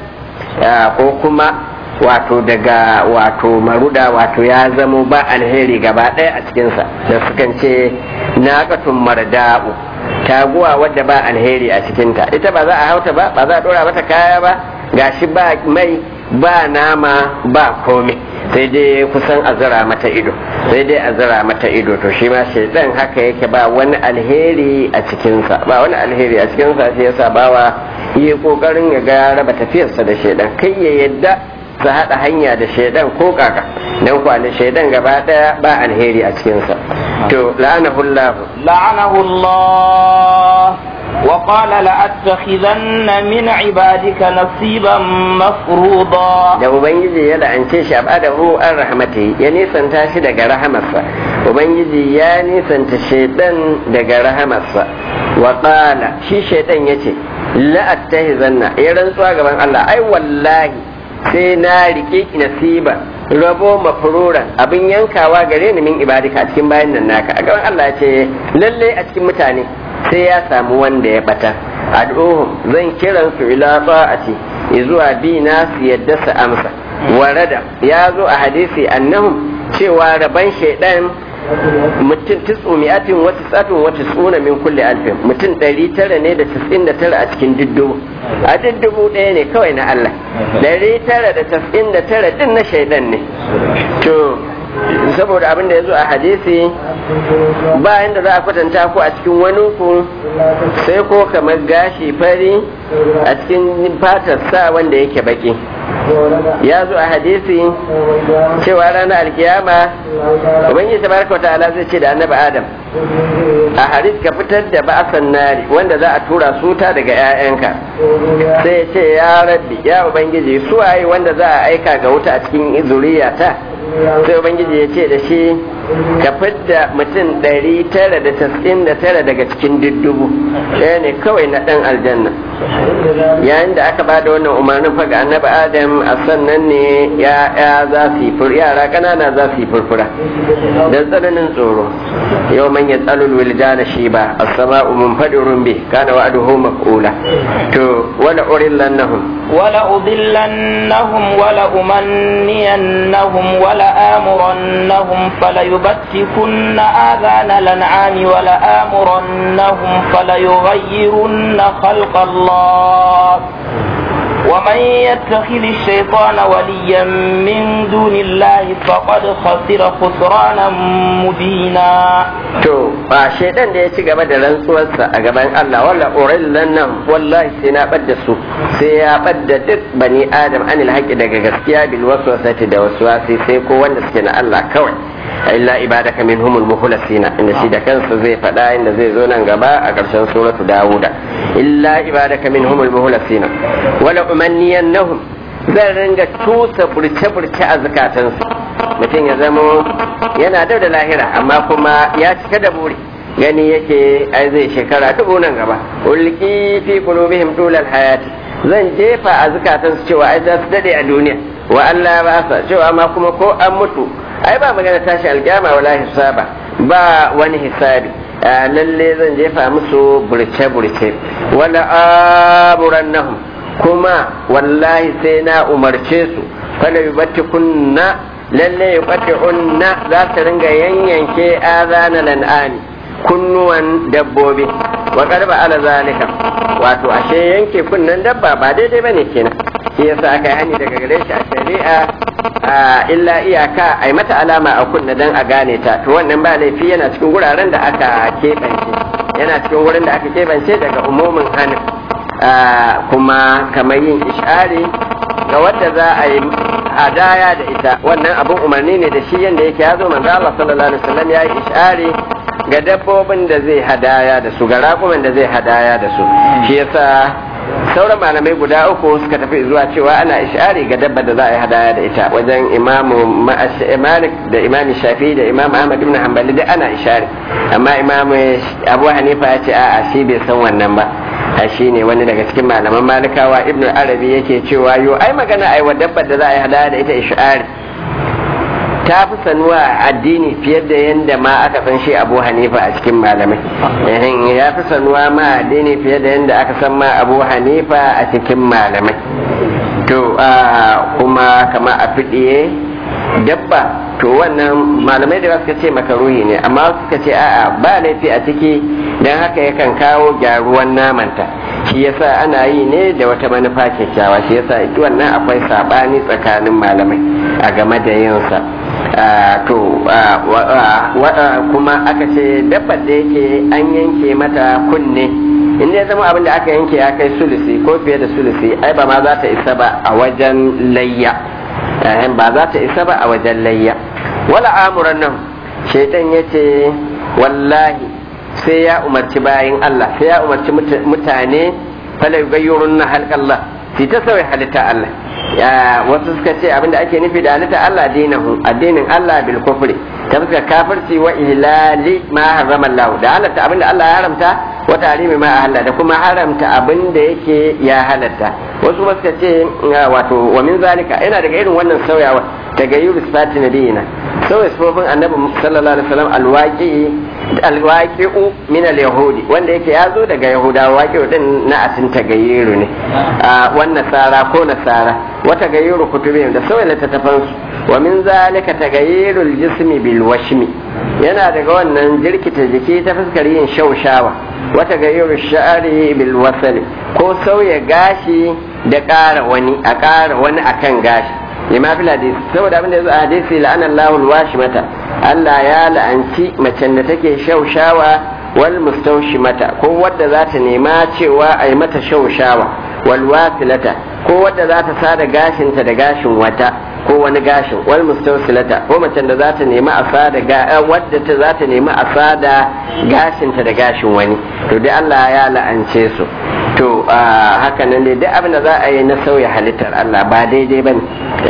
ko kuma wato daga wato maruda wato ya zamo ba alheri gaba ɗaya a cikinsa da sukan ce naƙatun marda'u taguwa wadda ba alheri a cikinta ita ba za a hauta ba ba za a ɗora mata kaya ba gashi ba mai ba nama ba komai sai dai kusan a zira mata ido sai dai a zira mata ido to shi ma shaidan haka yake ba wani alheri a cikinsa ba wani alheri a cikinsa shi yasa bawa yi kokarin ya ga raba tafiyarsa da shaidan kai ya yadda su haɗa hanya da shaidan ko kaka don kwale shaidan gaba ɗaya ba alheri a cikinsa to la'anahu Allah لعنه الله وقال لأتخذن من عبادك نصيبا مفروضا da ubangiji ya la'ance shi abadahu an rahmati ya nisanta shi daga rahamarsa ubangiji ya nisanta shaidan daga rahamarsa wa qala shi shaidan yace la'attahizanna ya rantsuwa gaban Allah ai wallahi sai na rike nasiba rabo mafruran abin yankawa gare ni min ibadika a cikin bayan nan naka a gaban Allah ya ce lalle a cikin mutane sai ya samu wanda ya bata ad'uhum zan kiran su ila ta'ati zuwa bi na su yadda su amsa warada ya zo a hadisi annahum cewa raban shaidan mutum tisu mi'atin wata tsafin wata tsuna min kulle alfin mutum ɗari tara ne da tis'in da tara a cikin diddubu a diddubu ɗaya ne kawai na Allah ɗari tara da tis'in da tara ɗin na shaidan ne to saboda abin da ya zo a hadisi bayan da za a kwatanta ku a cikin wani ku sai ko kamar gashi fari a cikin fatar sa wanda yake baki ya zo a hadisi cewa ranar alkiyama ubangiji tabaraka wa ta'ala zai ce da annabi adam a haris ka fitar da ba'asan nari wanda za a tura suta daga 'ya'yanka sai ya ce ya rabbi ya ubangiji suwaye wanda za a aika ga wuta a cikin zuriyata sai ubangiji ya ce da shi ka fidda mutum ɗari tara da tas'in da tara daga cikin diddubu ɗaya ne kawai na ɗan aljanna yayin da aka bada wannan umarnin faga annabi adam a sannan ne ya za su yi yara ƙanana za su yi furfura da tsananin tsoro yau man ya tsalul wiljana shi ba as-sama'u munfadirun bi kana wa'duhu maf'ula to wala urillannahum wala udillannahum wala umanniyannahum wala amurannahum fala يبتكن آذان الأنعام ولآمرنهم فليغيرن خلق الله ومن يتخذ الشيطان وليا من دون الله فقد خسر خسرانا مبينا to ba shaidan da ya ci gaba da rantsuwarsa a gaban Allah walla urillan nan wallahi sai na badda su sai ya badda duk bani adam anil haqqi daga gaskiya bil waswasati da waswasi sai ko wanda suke na Allah kawai illa ibadaka minhumul mukhlasina inda shi da kansa zai faɗa inda zai zo nan gaba a ƙarshen suratu dawuda illa ibadaka minhumul mukhlasina wala umanniyannahum zan ringa tusa burce-burce a zukatansu mutum ya zamo yana da da lahira amma kuma ya cika da buri gani yake ai zai shekara dubu nan gaba ulki fi qulubihim tulal hayati zan jefa a zukatansu cewa ai za su dade a duniya wa Allah ba sa cewa ma kuma ko an mutu ai ba magana tashi alkiyama wala hisaba ba wani hisabi lalle zan jefa musu burce-burce wala amurannahum kuma wallahi sai na umarce su fala yubatti kunna lalle yubatti unna za ta ringa yanyanke azana lan'ani kunnuwan dabbobi wa karba ala zalika wato ashe yanke kunnan dabba ba daidai bane kenan shi yasa aka yi hani daga gare shi a shari'a illa iyaka ai mata alama a kunna dan a gane ta to wannan ba laifi yana cikin wuraren da aka keɓance yana cikin wurin da aka keɓance daga umumin hannun kuma kamar yin ishari ga wadda za a yi hadaya da ita wannan abin umarni ne da shi yadda yake ya zo manzo Allah sallallahu alaihi wasallam ya yi ishari ga dabbobin da zai hadaya da su ga raƙuman da zai hadaya da su shi yasa sauran malamai guda uku suka tafi zuwa cewa ana ishari ga dabba da za a yi hadaya da ita wajen imamu malik da imam shafi da imam ahmad ibn hanbali da ana ishari amma imam abu hanifa ya ce a'a shi bai san wannan ba a shi ne wani daga cikin malaman malikawa ibn arabi yake cewa yo ai magana ai wa dabbar da za a yi hadaya da ita ishari ta fi sanuwa a addini fiye da yadda ma aka san shi abu hanifa a cikin malamai ya fi sanuwa ma addini fiye da yadda aka san ma abu hanifa a cikin malamai to kuma kama a fiɗiye dabba to wannan malamai da suka ce makaruhi ne amma suka ce a'a ba laifi a ciki don haka yakan kawo gyaruwan namanta shi yasa ana yi ne da wata manufa kyakkyawa shi yasa ita wannan akwai sabani tsakanin malamai a game da yinsa to kuma aka ce dabbar da yake an yanke mata kunne in ya zama abin da aka yanke ya kai sulusi ko fiye da sulusi ai ba ma za ta isa ba a wajen layya ba za ta isa ba a wajen layya wala amuran nan shaitan ya ce wallahi sai ya umarci bayan Allah sai ya umarci mutane fala yugayyurun na halƙallah su ta sauya halitta Allah ya wasu suka ce abinda ake nufi da halitta Allah dinahu addinin Allah bil kufri ta fuska kafirci wa ihlali ma harrama Allah da halatta abinda Allah ya haramta wa tarimi ma ahalla da kuma haramta abinda yake ya halatta wasu ba suka ce wato wa min zalika yana daga irin wannan sauyawa tagayyuru sifati nabiyina sauya sifofin annabi sallallahu alaihi wasallam alwaqi alwaqi'u min alyahudi wanda yake ya zo daga yahudawa waqi'u din na asin tagayyuru ne wannan nasara ko nasara wa tagayyuru kutubihim da sauya littattafan su wa min zalika tagayyuru aljismi bil washmi yana daga wannan jirkita jiki ta fuskar yin shaushawa wa tagayyuru sha'ri bil wasali ko sauya gashi da ƙara wani a ƙara wani akan gashi lima fil hadisi saboda abin da yazo a hadisi la'ana Allahu mata Allah ya la'anci macen da take shaushawa wal mustawshimata ko wadda za ta nema cewa a yi mata shaushawa wal wasilata ko wadda za ta sada gashinta da gashin wata ko wani gashin wal mustawsilata ko macen da za ta nema a sada ga wadda ta za ta nema a sada gashinta da gashin wani to dai Allah ya la'ance su to haka nan dai duk abin da za a yi na sauya halittar Allah ba daidai bane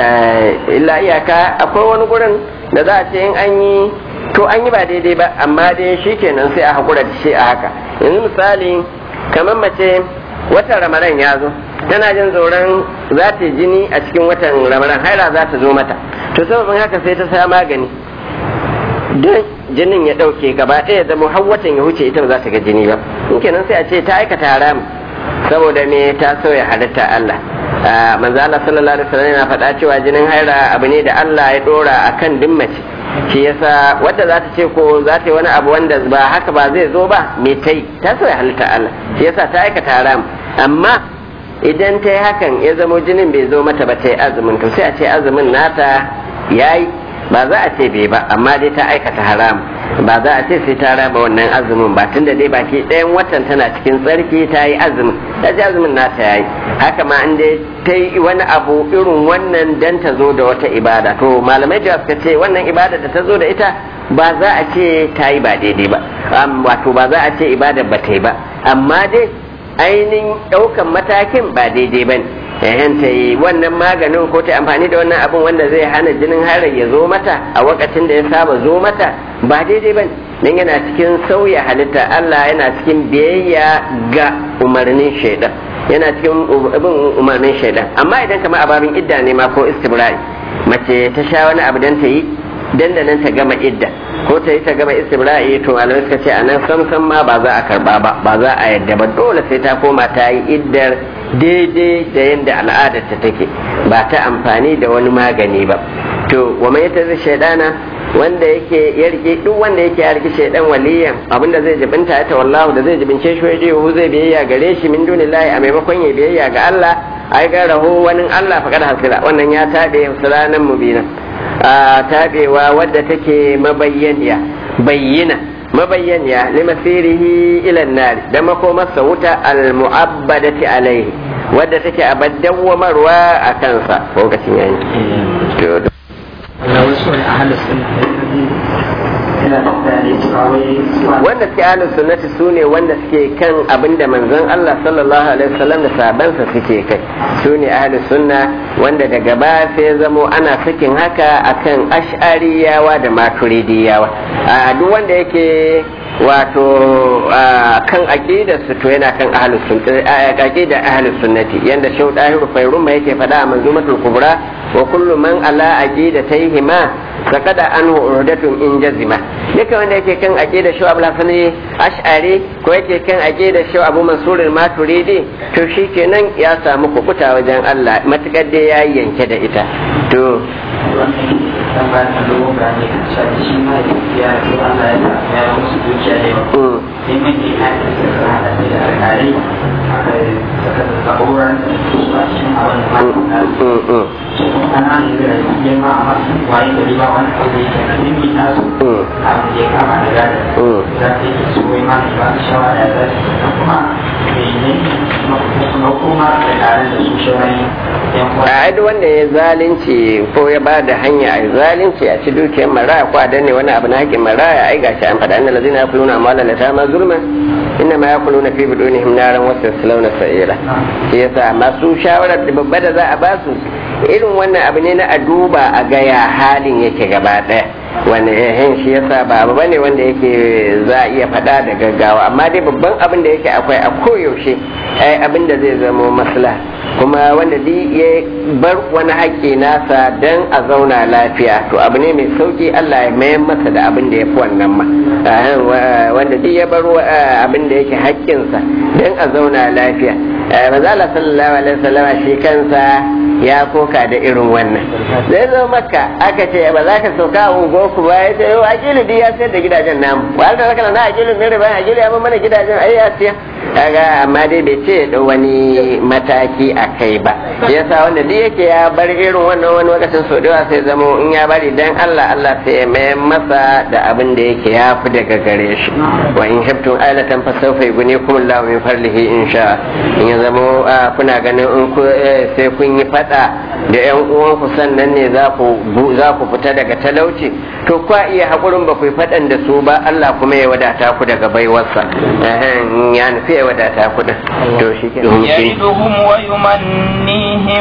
illa iyaka akwai wani gurin da za a ce in an yi to an yi ba daidai ba amma dai shi kenan sai a haƙura da shi a haka yanzu misali kamar mace watan ramadan ya zo tana jin tsoron za ta jini a cikin watan ramadan haira za ta zo mata to sababin haka sai ta sa magani don jinin ya ɗauke gaba ɗaya zama har watan ya wuce ita ba za ta ga jini ba in kenan sai a ce ta aikata haram saboda me ta sauya halitta Allah manzo Allah sallallahu alaihi wasallam yana faɗa cewa jinin haira abu ne da Allah ya dora akan duk mace shi yasa wadda za ta ce ko za ta yi wani abu wanda ba haka ba zai zo ba me ta yi ta sauya halitta Allah shi yasa ta aikata haram amma idan ta yi hakan ya zamo jinin bai zo mata ba ta yi azumin to sai a ce azumin nata yayi ba za a ce bai ba amma dai ta aikata haram ba za a ce sai ta raba wannan azumin ba tunda dai baki ɗayan watan tana cikin tsarki ta yi azumin ta ji azumin nata yayi haka ma in dai ta yi wani abu irin wannan dan ta zo da wata ibada to malamai da suka ce wannan ibada da ta zo da ita ba za a ce ta yi ba daidai ba wato ba za a ce ibada ba ta yi ba amma dai ainihin ɗaukan matakin ba daidai ba ne yayin ta yi wannan maganin ko ta amfani da wannan abin wanda zai hana jinin harar ya zo mata a wakacin da ya saba zo mata ba daidai ba dan yana cikin sauya halitta Allah yana cikin biyayya ga umarnin shaidan yana cikin bin umarnin shaidan amma idan kamar ababin idda ne ma ko istibra'i mace ta sha wani abu dan ta yi dandanan ta gama idda ko ta yi ta gama istibra'i to malamai suka ce a nan samsam ma ba za a karba ba ba za a yadda ba dole sai ta koma ta yi iddar daidai da yadda al'adar ta take ba ta amfani da wani magani ba to wa mai ta shaidana wanda yake ya rike duk wanda yake ya rike shaidan waliyan abinda zai jibinta ta wallahu da zai jibince shi waje hu zai biyayya gare shi min dunillahi a maimakon ya biyayya ga Allah ai ga rahu wani Allah faqad hasira wannan ya tabe sulanan mubina a tabewa wadda take mabayyaniya bayyina mabayyaniya limasirihi ila nari da makomarsa wuta al-mu'abbadati alaihi wadda take abaddawamarwa a kansa lokacin yayi wanda suke ahlus sunnati su ne wanda suke kan abinda manzon Allah sallallahu alaihi wasallam da sabansa suke kai su ne ahlus sunna wanda daga ba sai zamo ana sakin haka akan ash'ariyawa da maturidiyawa a duk wanda yake wato kan aqidar su to yana kan ahlus sunnati aqidar ahlus sunnati yanda shau dahiru fairuma yake faɗa a manzumatul kubra wa kullu man ala aqidatayhima sakada anhu urdatun in jazima duka wanda yake kan aqidar shau abul hasani ash'ari ko yake kan aqidar shau abu mansur maturidi to shikenan ya samu kukuta wajen Allah matukar dai ya yanke da ita to dan ba ta dogon bayani kan cewa shi ma ya so Allah ya ya musu dukiya da yawa sai mun yi kan suka hada da alƙalai aka saka da zaburan su a cikin abin da ma ana an yi da ya ma a masu waye gari ba wani abu da yake nan mimi na su abin da ya kama da gada za ta yi su wai ma ba su shawara za su yi kuma ne kuma kuma da tare da su shawarai a duk wanda ya zalunci ko ya ba da hanya a zalunci a ci dukiyar maraya ko a danne wani abu na haƙƙin maraya ai gashi an faɗa annal ladina yakuluna amwala latama zulman inna ma yakuluna fi budunihim naran wa yaslawna sa'ira shi yasa masu shawarar da babba da za a ba su irin wannan abu ne na a duba a ga ya halin yake gaba ɗaya wani yahin shi yasa ba abu bane wanda yake za a iya faɗa da gaggawa amma dai babban abin da yake akwai a koyaushe ai abin da zai zamo maslaha kuma wanda duk ya bar wani haƙƙi nasa don a zauna lafiya to abu ne mai sauƙi Allah ya mayar masa da abin da ya fi wannan ma wanda duk ya bar abin da yake haƙƙinsa don a zauna lafiya mazala sallallahu alaihi wasallam shi kansa ya koka da irin wannan zai zo maka aka ce ba za ka sauka a ungo ku ba ya ce yau akilu duk ya sayar da gidajen namu wa da zaka na akilu ne riba akilu ya mana gidajen ai ya siya kaga amma dai bai ce da wani mataki a kai ba yasa wanda duk yake ya bar irin wannan wani lokacin so da sai zamo in ya bari dan Allah Allah sai ya mai masa da abin da yake ya fi daga gare shi wa in habtum ailatan fa sawfa yughnikum Allahu min fadlihi insha in ya zamo kuna ganin in ku sai kun yi fada da yan uwanku sannan ne za ku za ku fita daga talauci to kwa iya hakurin ba ku yi fadan da su ba Allah kuma ya wadata ku daga baiwarsa ya nufi ya wadata ku to shi ke يعدهم ويمنيهم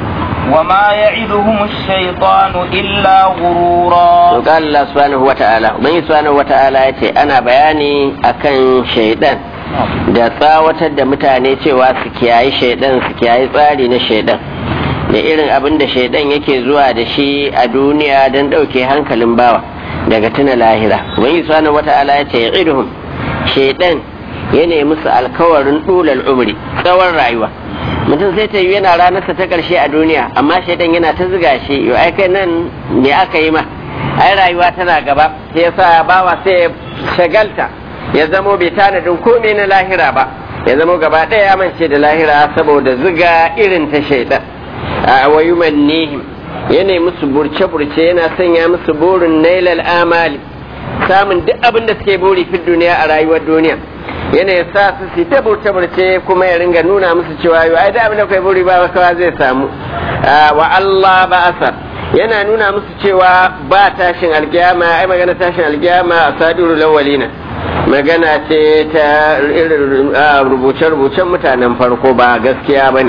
وما يعدهم الشيطان إلا غرورا قال الله سبحانه وتعالى ومن سبحانه وتعالى yace ana bayani akan shaidan da tsawatar da mutane cewa su kiyayi shaidan su kiyayi tsari na shaidan da irin abin da shaidan yake zuwa da shi a duniya don ɗauke hankalin bawa daga tuna lahira wani subhanahu wata'ala ya ce ya'iduhum shaidan ya nemi musu alkawarin dulal umri tsawon rayuwa mutum sai ta yi yana ranarsa ta ƙarshe a duniya amma shaidan yana ta ziga shi yau ai kai nan me aka yi ma ai rayuwa tana gaba sai ya sa bawa sai ya shagalta ya zamo bai tanadin komai na lahira ba ya zamo gaba ɗaya ya mance da lahira saboda ziga irin ta shaidan a wayumannihim yana musu burce-burce yana sanya musu burin nailal amali samun duk abin da suke buri fi duniya a rayuwar duniya yana ya sa su su ta burce-burce kuma ya ringa nuna musu cewa yau ai da abin da kai buri ba kawa zai samu wa Allah ba asar yana nuna musu cewa ba tashin alkiyama ai magana tashin alkiyama a sadiru lawalina magana ce ta irin rubuce-rubucen mutanen farko ba gaskiya ba ne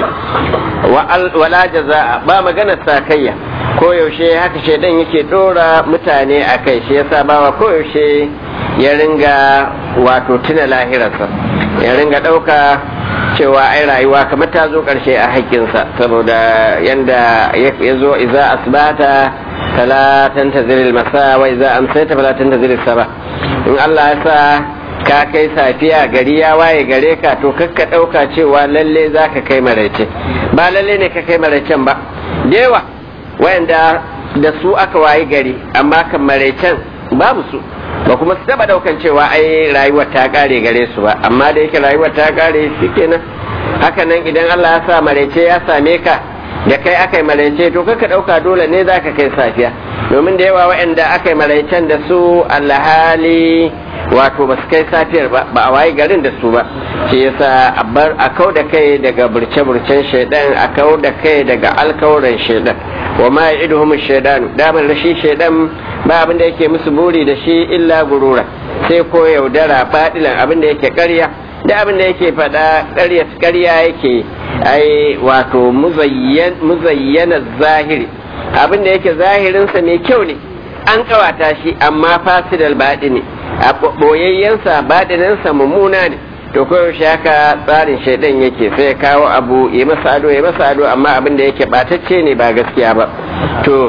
wala jaza'a ba magana sakayya koyaushe haka shaidan yake dora mutane a kai shi yasa bawa koyaushe ya ringa wato tuna lahirarsa ya ringa ɗauka cewa ai rayuwa kamar ta zo ƙarshe a haƙƙinsa saboda yanda ya zo iza asbata fala tantazir masa wa iza amsayta fala tantazir saba in Allah ya sa ka kai safiya gari ya waye gare ka to kakka ɗauka cewa lalle za ka kai maraice ba lalle ne ka kai maraicen ba da yawa wayanda da su aka waye gari amma kan maraicen babu su ba kuma su taba daukan cewa ai rayuwar ta kare gare su ba amma da yake rayuwar ta kare shikenan haka nan idan Allah ya sa maraice ya same ka da kai aka yi maraice to kaka dauka dole ne zaka kai safiya domin da yawa waɗanda aka yi maraicen da su alhali wato ba su kai safiyar ba ba a waye garin da su ba shi yasa a bar a kau da kai daga burce-burcen shaidan a kau da kai daga alkawuran shaidan wa ma ya'iduhum shaidan daman rashi shaidan ba abin da yake musu buri da shi illa gurura sai ko yaudara fadilan abin da yake ƙarya da abin da yake faɗa ƙarya ƙarya yake ai wato muzayyana zahiri abin da yake zahirinsa mai kyau ne an kawata shi amma fasidal baɗi ne a ɓoyayyensa baɗinansa mummuna ne to koyaushe haka tsarin shaidan yake sai kawo abu ya masa ado ya masa ado amma abin da yake ɓatacce ne ba gaskiya ba to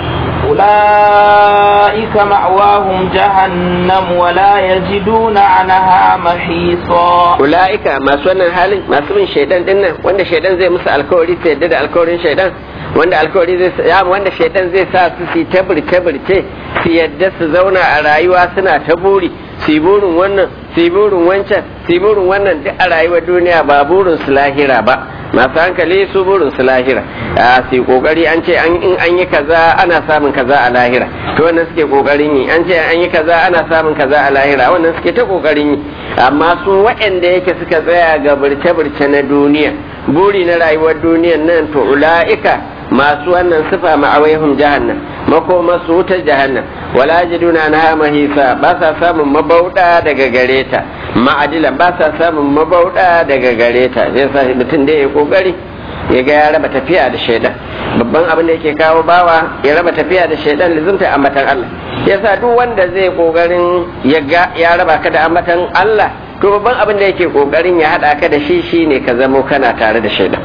أولئك مأواهم جهنم ولا يجدون عنها محيصا أولئك ما سوانا حالي ما سوين شيطان دينا وانا شيطان زي مسا الكوري سيدد الكورين شيطان wanda alkawari zai ya wanda shaitan zai sa su su tabirce birce su yadda su zauna a rayuwa suna ta buri su burin wannan su burin wancan su burin wannan duk a rayuwar duniya ba burin su lahira ba masu hankali su burin su lahira a su kokari an ce in an yi kaza ana samun kaza a lahira to wannan suke kokarin yi an ce an yi kaza ana samun kaza a lahira wannan suke ta kokarin yi amma su waɗanda yake suka tsaya ga birce-birce na duniya buri na rayuwar duniyan nan to ula'ika masu wannan sifa ma'awaihum jahannam makoma su wutar jahannam wala jiduna na mahisa ba sa samun mabauda daga gare ta ma'adila ba sa samun mabauda daga gare ta zai sa mutum da ya kokari ya ga ya raba tafiya da shaidan babban abin da yake kawo bawa ya raba tafiya da shaidan lizumta ambatan Allah yasa duk wanda zai kokarin ya ga ya raba ka da ambatan Allah to babban abin da yake kokarin ya hada ka da shi shine ka zamo kana tare da shaidan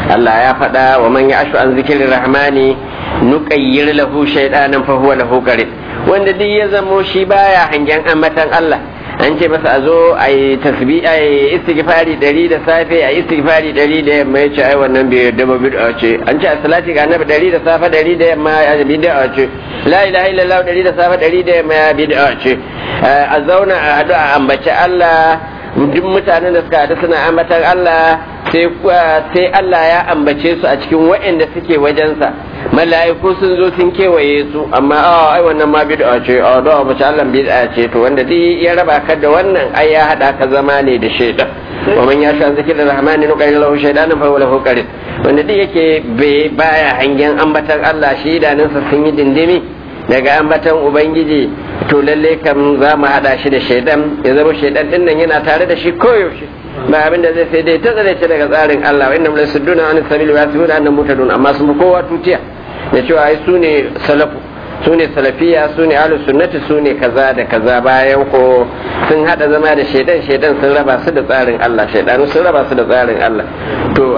Allah ya faɗa wa man ya'shu an zikrir rahmani nuqayyir lahu shaytanan fa huwa lahu qarin wanda duk ya zamo shi baya hangen ambatan Allah an ce masa a zo a yi tasbi a yi istighfari dari da safe a yi istighfari dari da yamma ya ce ai wannan bai yarda ba bid'a ce an ce a salati ga annabi dari da safe dari da yamma ya bid'a ce la ilaha illallah dari da safe dari da yamma ya bid'a ce a zauna a hadu a ambaci Allah duk mutanen da suka haɗu suna ambatan Allah sai sai Allah ya ambace su a cikin waɗanda suke wajensa mala'iku sun zo sun kewaye su amma a ai wannan ma bid'a ce a da ba Allah bid'a ce to wanda duk ya raba ka da wannan ai ya hada ka zama ne da shaidan wa man ya sha zikir rahmani nuqayyil lahu shaytanan fa huwa lahu qarin wanda duk yake bai baya hangen ambatan Allah shi idanunsa sun yi dindimi daga ambatan ubangiji to lalle kam za mu hada shi da shaidan ya zama shaidan din nan yana tare da shi koyaushe ba abin da zai sai dai ta tsare shi daga tsarin Allah wa innam lasudduna an sabili wa yasbuna annam mutadun amma sun kowa tutiya da cewa ai su ne salafu su ne salafiya su ne ahlus sunnati su ne kaza da kaza bayan ko sun hada zama da shaidan shaidan sun raba su da tsarin Allah shaidanu sun raba su da tsarin Allah to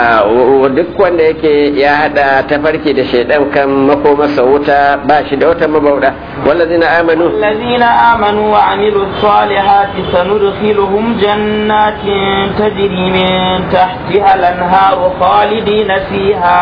duk wanda yake ya hada tafarki da shaidan kan makomarsa wuta ba shi da wata mabauda wallazina amanu الذين آمنوا وعملوا الصالحات سندخلهم جنات تجري من تحتها الأنهار خالدين فيها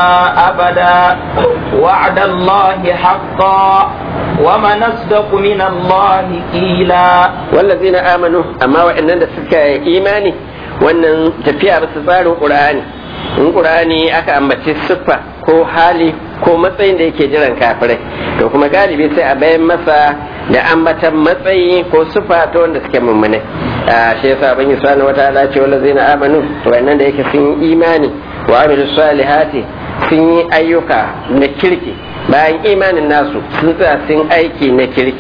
أبدا وعد الله حقا ومن أصدق من الله قيلا والذين آمنوا أما وإن سكا إيماني wannan tafiya bisa tsarin ƙur'ani in ƙur'ani aka ambaci siffa ko hali ko matsayin da yake jiran kafirai to kuma galibi sai a bayan masa da ambatan matsayi ko siffa ta wanda suke mummune shi yasa ban yi sani wata ala ce wala zai na amanu wannan da yake sun yi imani wa amilu salihati sun yi ayyuka na kirki bayan imanin nasu sun tsaya sun aiki na kirki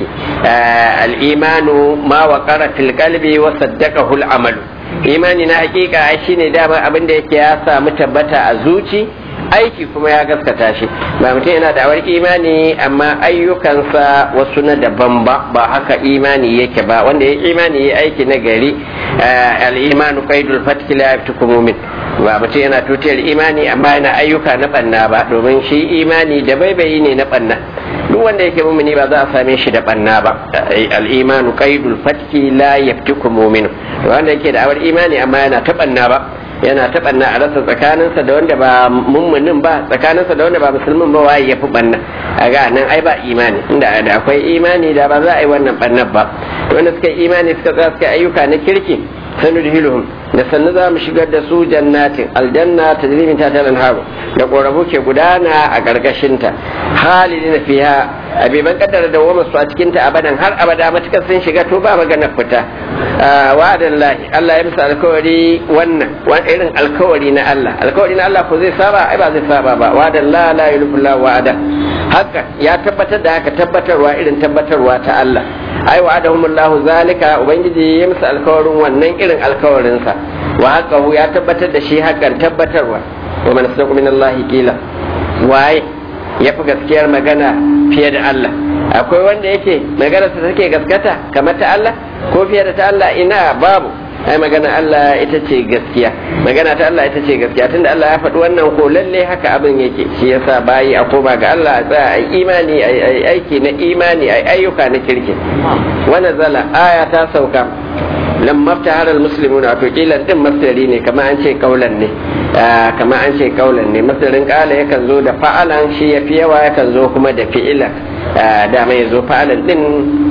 al'imanu ma wa fil qalbi wa saddaqahu amalu imani na hakika ai shine dama abin da yake ya samu tabbata a zuci aiki kuma ya gaskata shi ba mutum yana da awar imani amma ayyukansa wasu na daban ba ba haka imani yake ba wanda ya imani ya aiki na gari al-imanu qaidul fatki la yaftukum mu'min ba mutum yana tutiyar imani amma yana ayyuka na banna ba domin shi imani da baibayi ne na banna duk wanda yake mumini ba za a same shi da banna ba al-imanu qaidul fatki la yaftukum mu'min wanda yake da awar imani amma yana ta banna ba yana ta banna a rasa tsakaninsa da wanda ba mummunin ba tsakaninsa da wanda ba musulmin ba waye ya fi banna a ga nan ai ba imani inda da akwai imani da ba za a yi wannan bannan ba wanda suka yi imani suka tsaya suka ayyuka na kirki sanudhiluhum da sannu za mu shigar da su jannatin aljanna ta jirimin ta talan haru da ƙorafu ke gudana a ƙarƙashinta halidina fiha abiban kaddara da wama su a cikinta abadan har abada matukar sun shiga to ba magana fita wa'adan lahi Allah ya musu alkawari wannan wani irin alkawari na Allah alkawari na Allah ko zai saba ai ba zai saba ba wa'adan la la yulifu la wa'ada haka ya tabbatar da haka tabbatarwa irin tabbatarwa ta Allah ai wa'adahumullahu zalika ubangiji ya musu alkawarin wannan irin alkawarinsa wa haƙahu ya tabbatar da shi hakan tabbatarwa wa man sadaqu min Allah kila waye ya fi gaskiyar magana fiye da Allah akwai wanda yake magana sa take gaskata kamar ta Allah ko fiye da ta Allah ina babu ai magana Allah ita ce gaskiya magana ta Allah ita ce gaskiya tunda Allah ya faɗi wannan ko lalle haka abin yake shi yasa bayi a koma ga Allah a tsaya ai imani ai aiki na imani ai ayyuka na kirki wa nazala aya ta sauka lamma ftahara almuslimuna wato kilan din masdari ne kama an ce kaulan ne kama an ce kaulan ne masdarin kala yakan zo da fa'alan shi yafi yawa yakan zo kuma da fi'ila da mai zo fa'alan din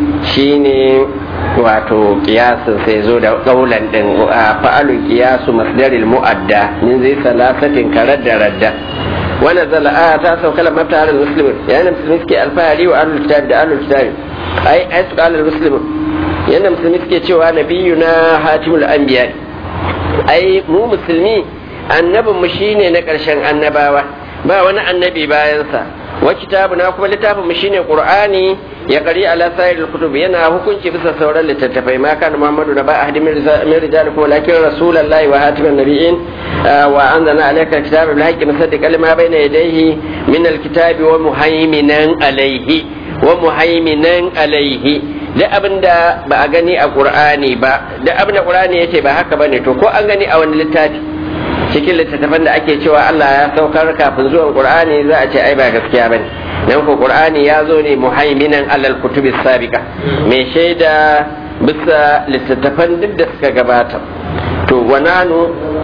shine wato kiyasin sai zo da kaulan din fa'alu kiyasu masdaril mu'adda min zai salasatin karar da radda wannan zala a ta sauka lamma ftahara almuslimun yana musulmi suke alfahari wa ahlul kitab da ahlul kitab ai ai su kala almuslimun yadda musulmi suke cewa nabiyu na hatimul anbiya ai mu musulmi annabin mu shine na ƙarshen annabawa ba wani annabi bayansa wa kitabu na kuma littafin mu shine qur'ani ya qari ala sa'iril kutub yana hukunci bisa sauran littattafai ma kana muhammadu da ba ahadi min rijalikum walakin rasulullahi wa hatimin nabiyyin wa anzalna alayka alkitaba bil haqqi musaddiqan lima bayna yadayhi min alkitabi wa muhaiminan alayhi wa muhaiminan alayhi duk abin da ba a gani a ƙur'ani ba duk abin da ƙur'ani ya ce ba haka ba ne to ko an gani a wani littafi cikin littattafan da ake cewa Allah ya saukar kafin zuwan Qur'ani za a ce ai ba gaskiya bane dan ko Qur'ani ya zo ne muhaiminan alal kutubi sabiqa mai shaida bisa littattafan duk da suka gabata to wananu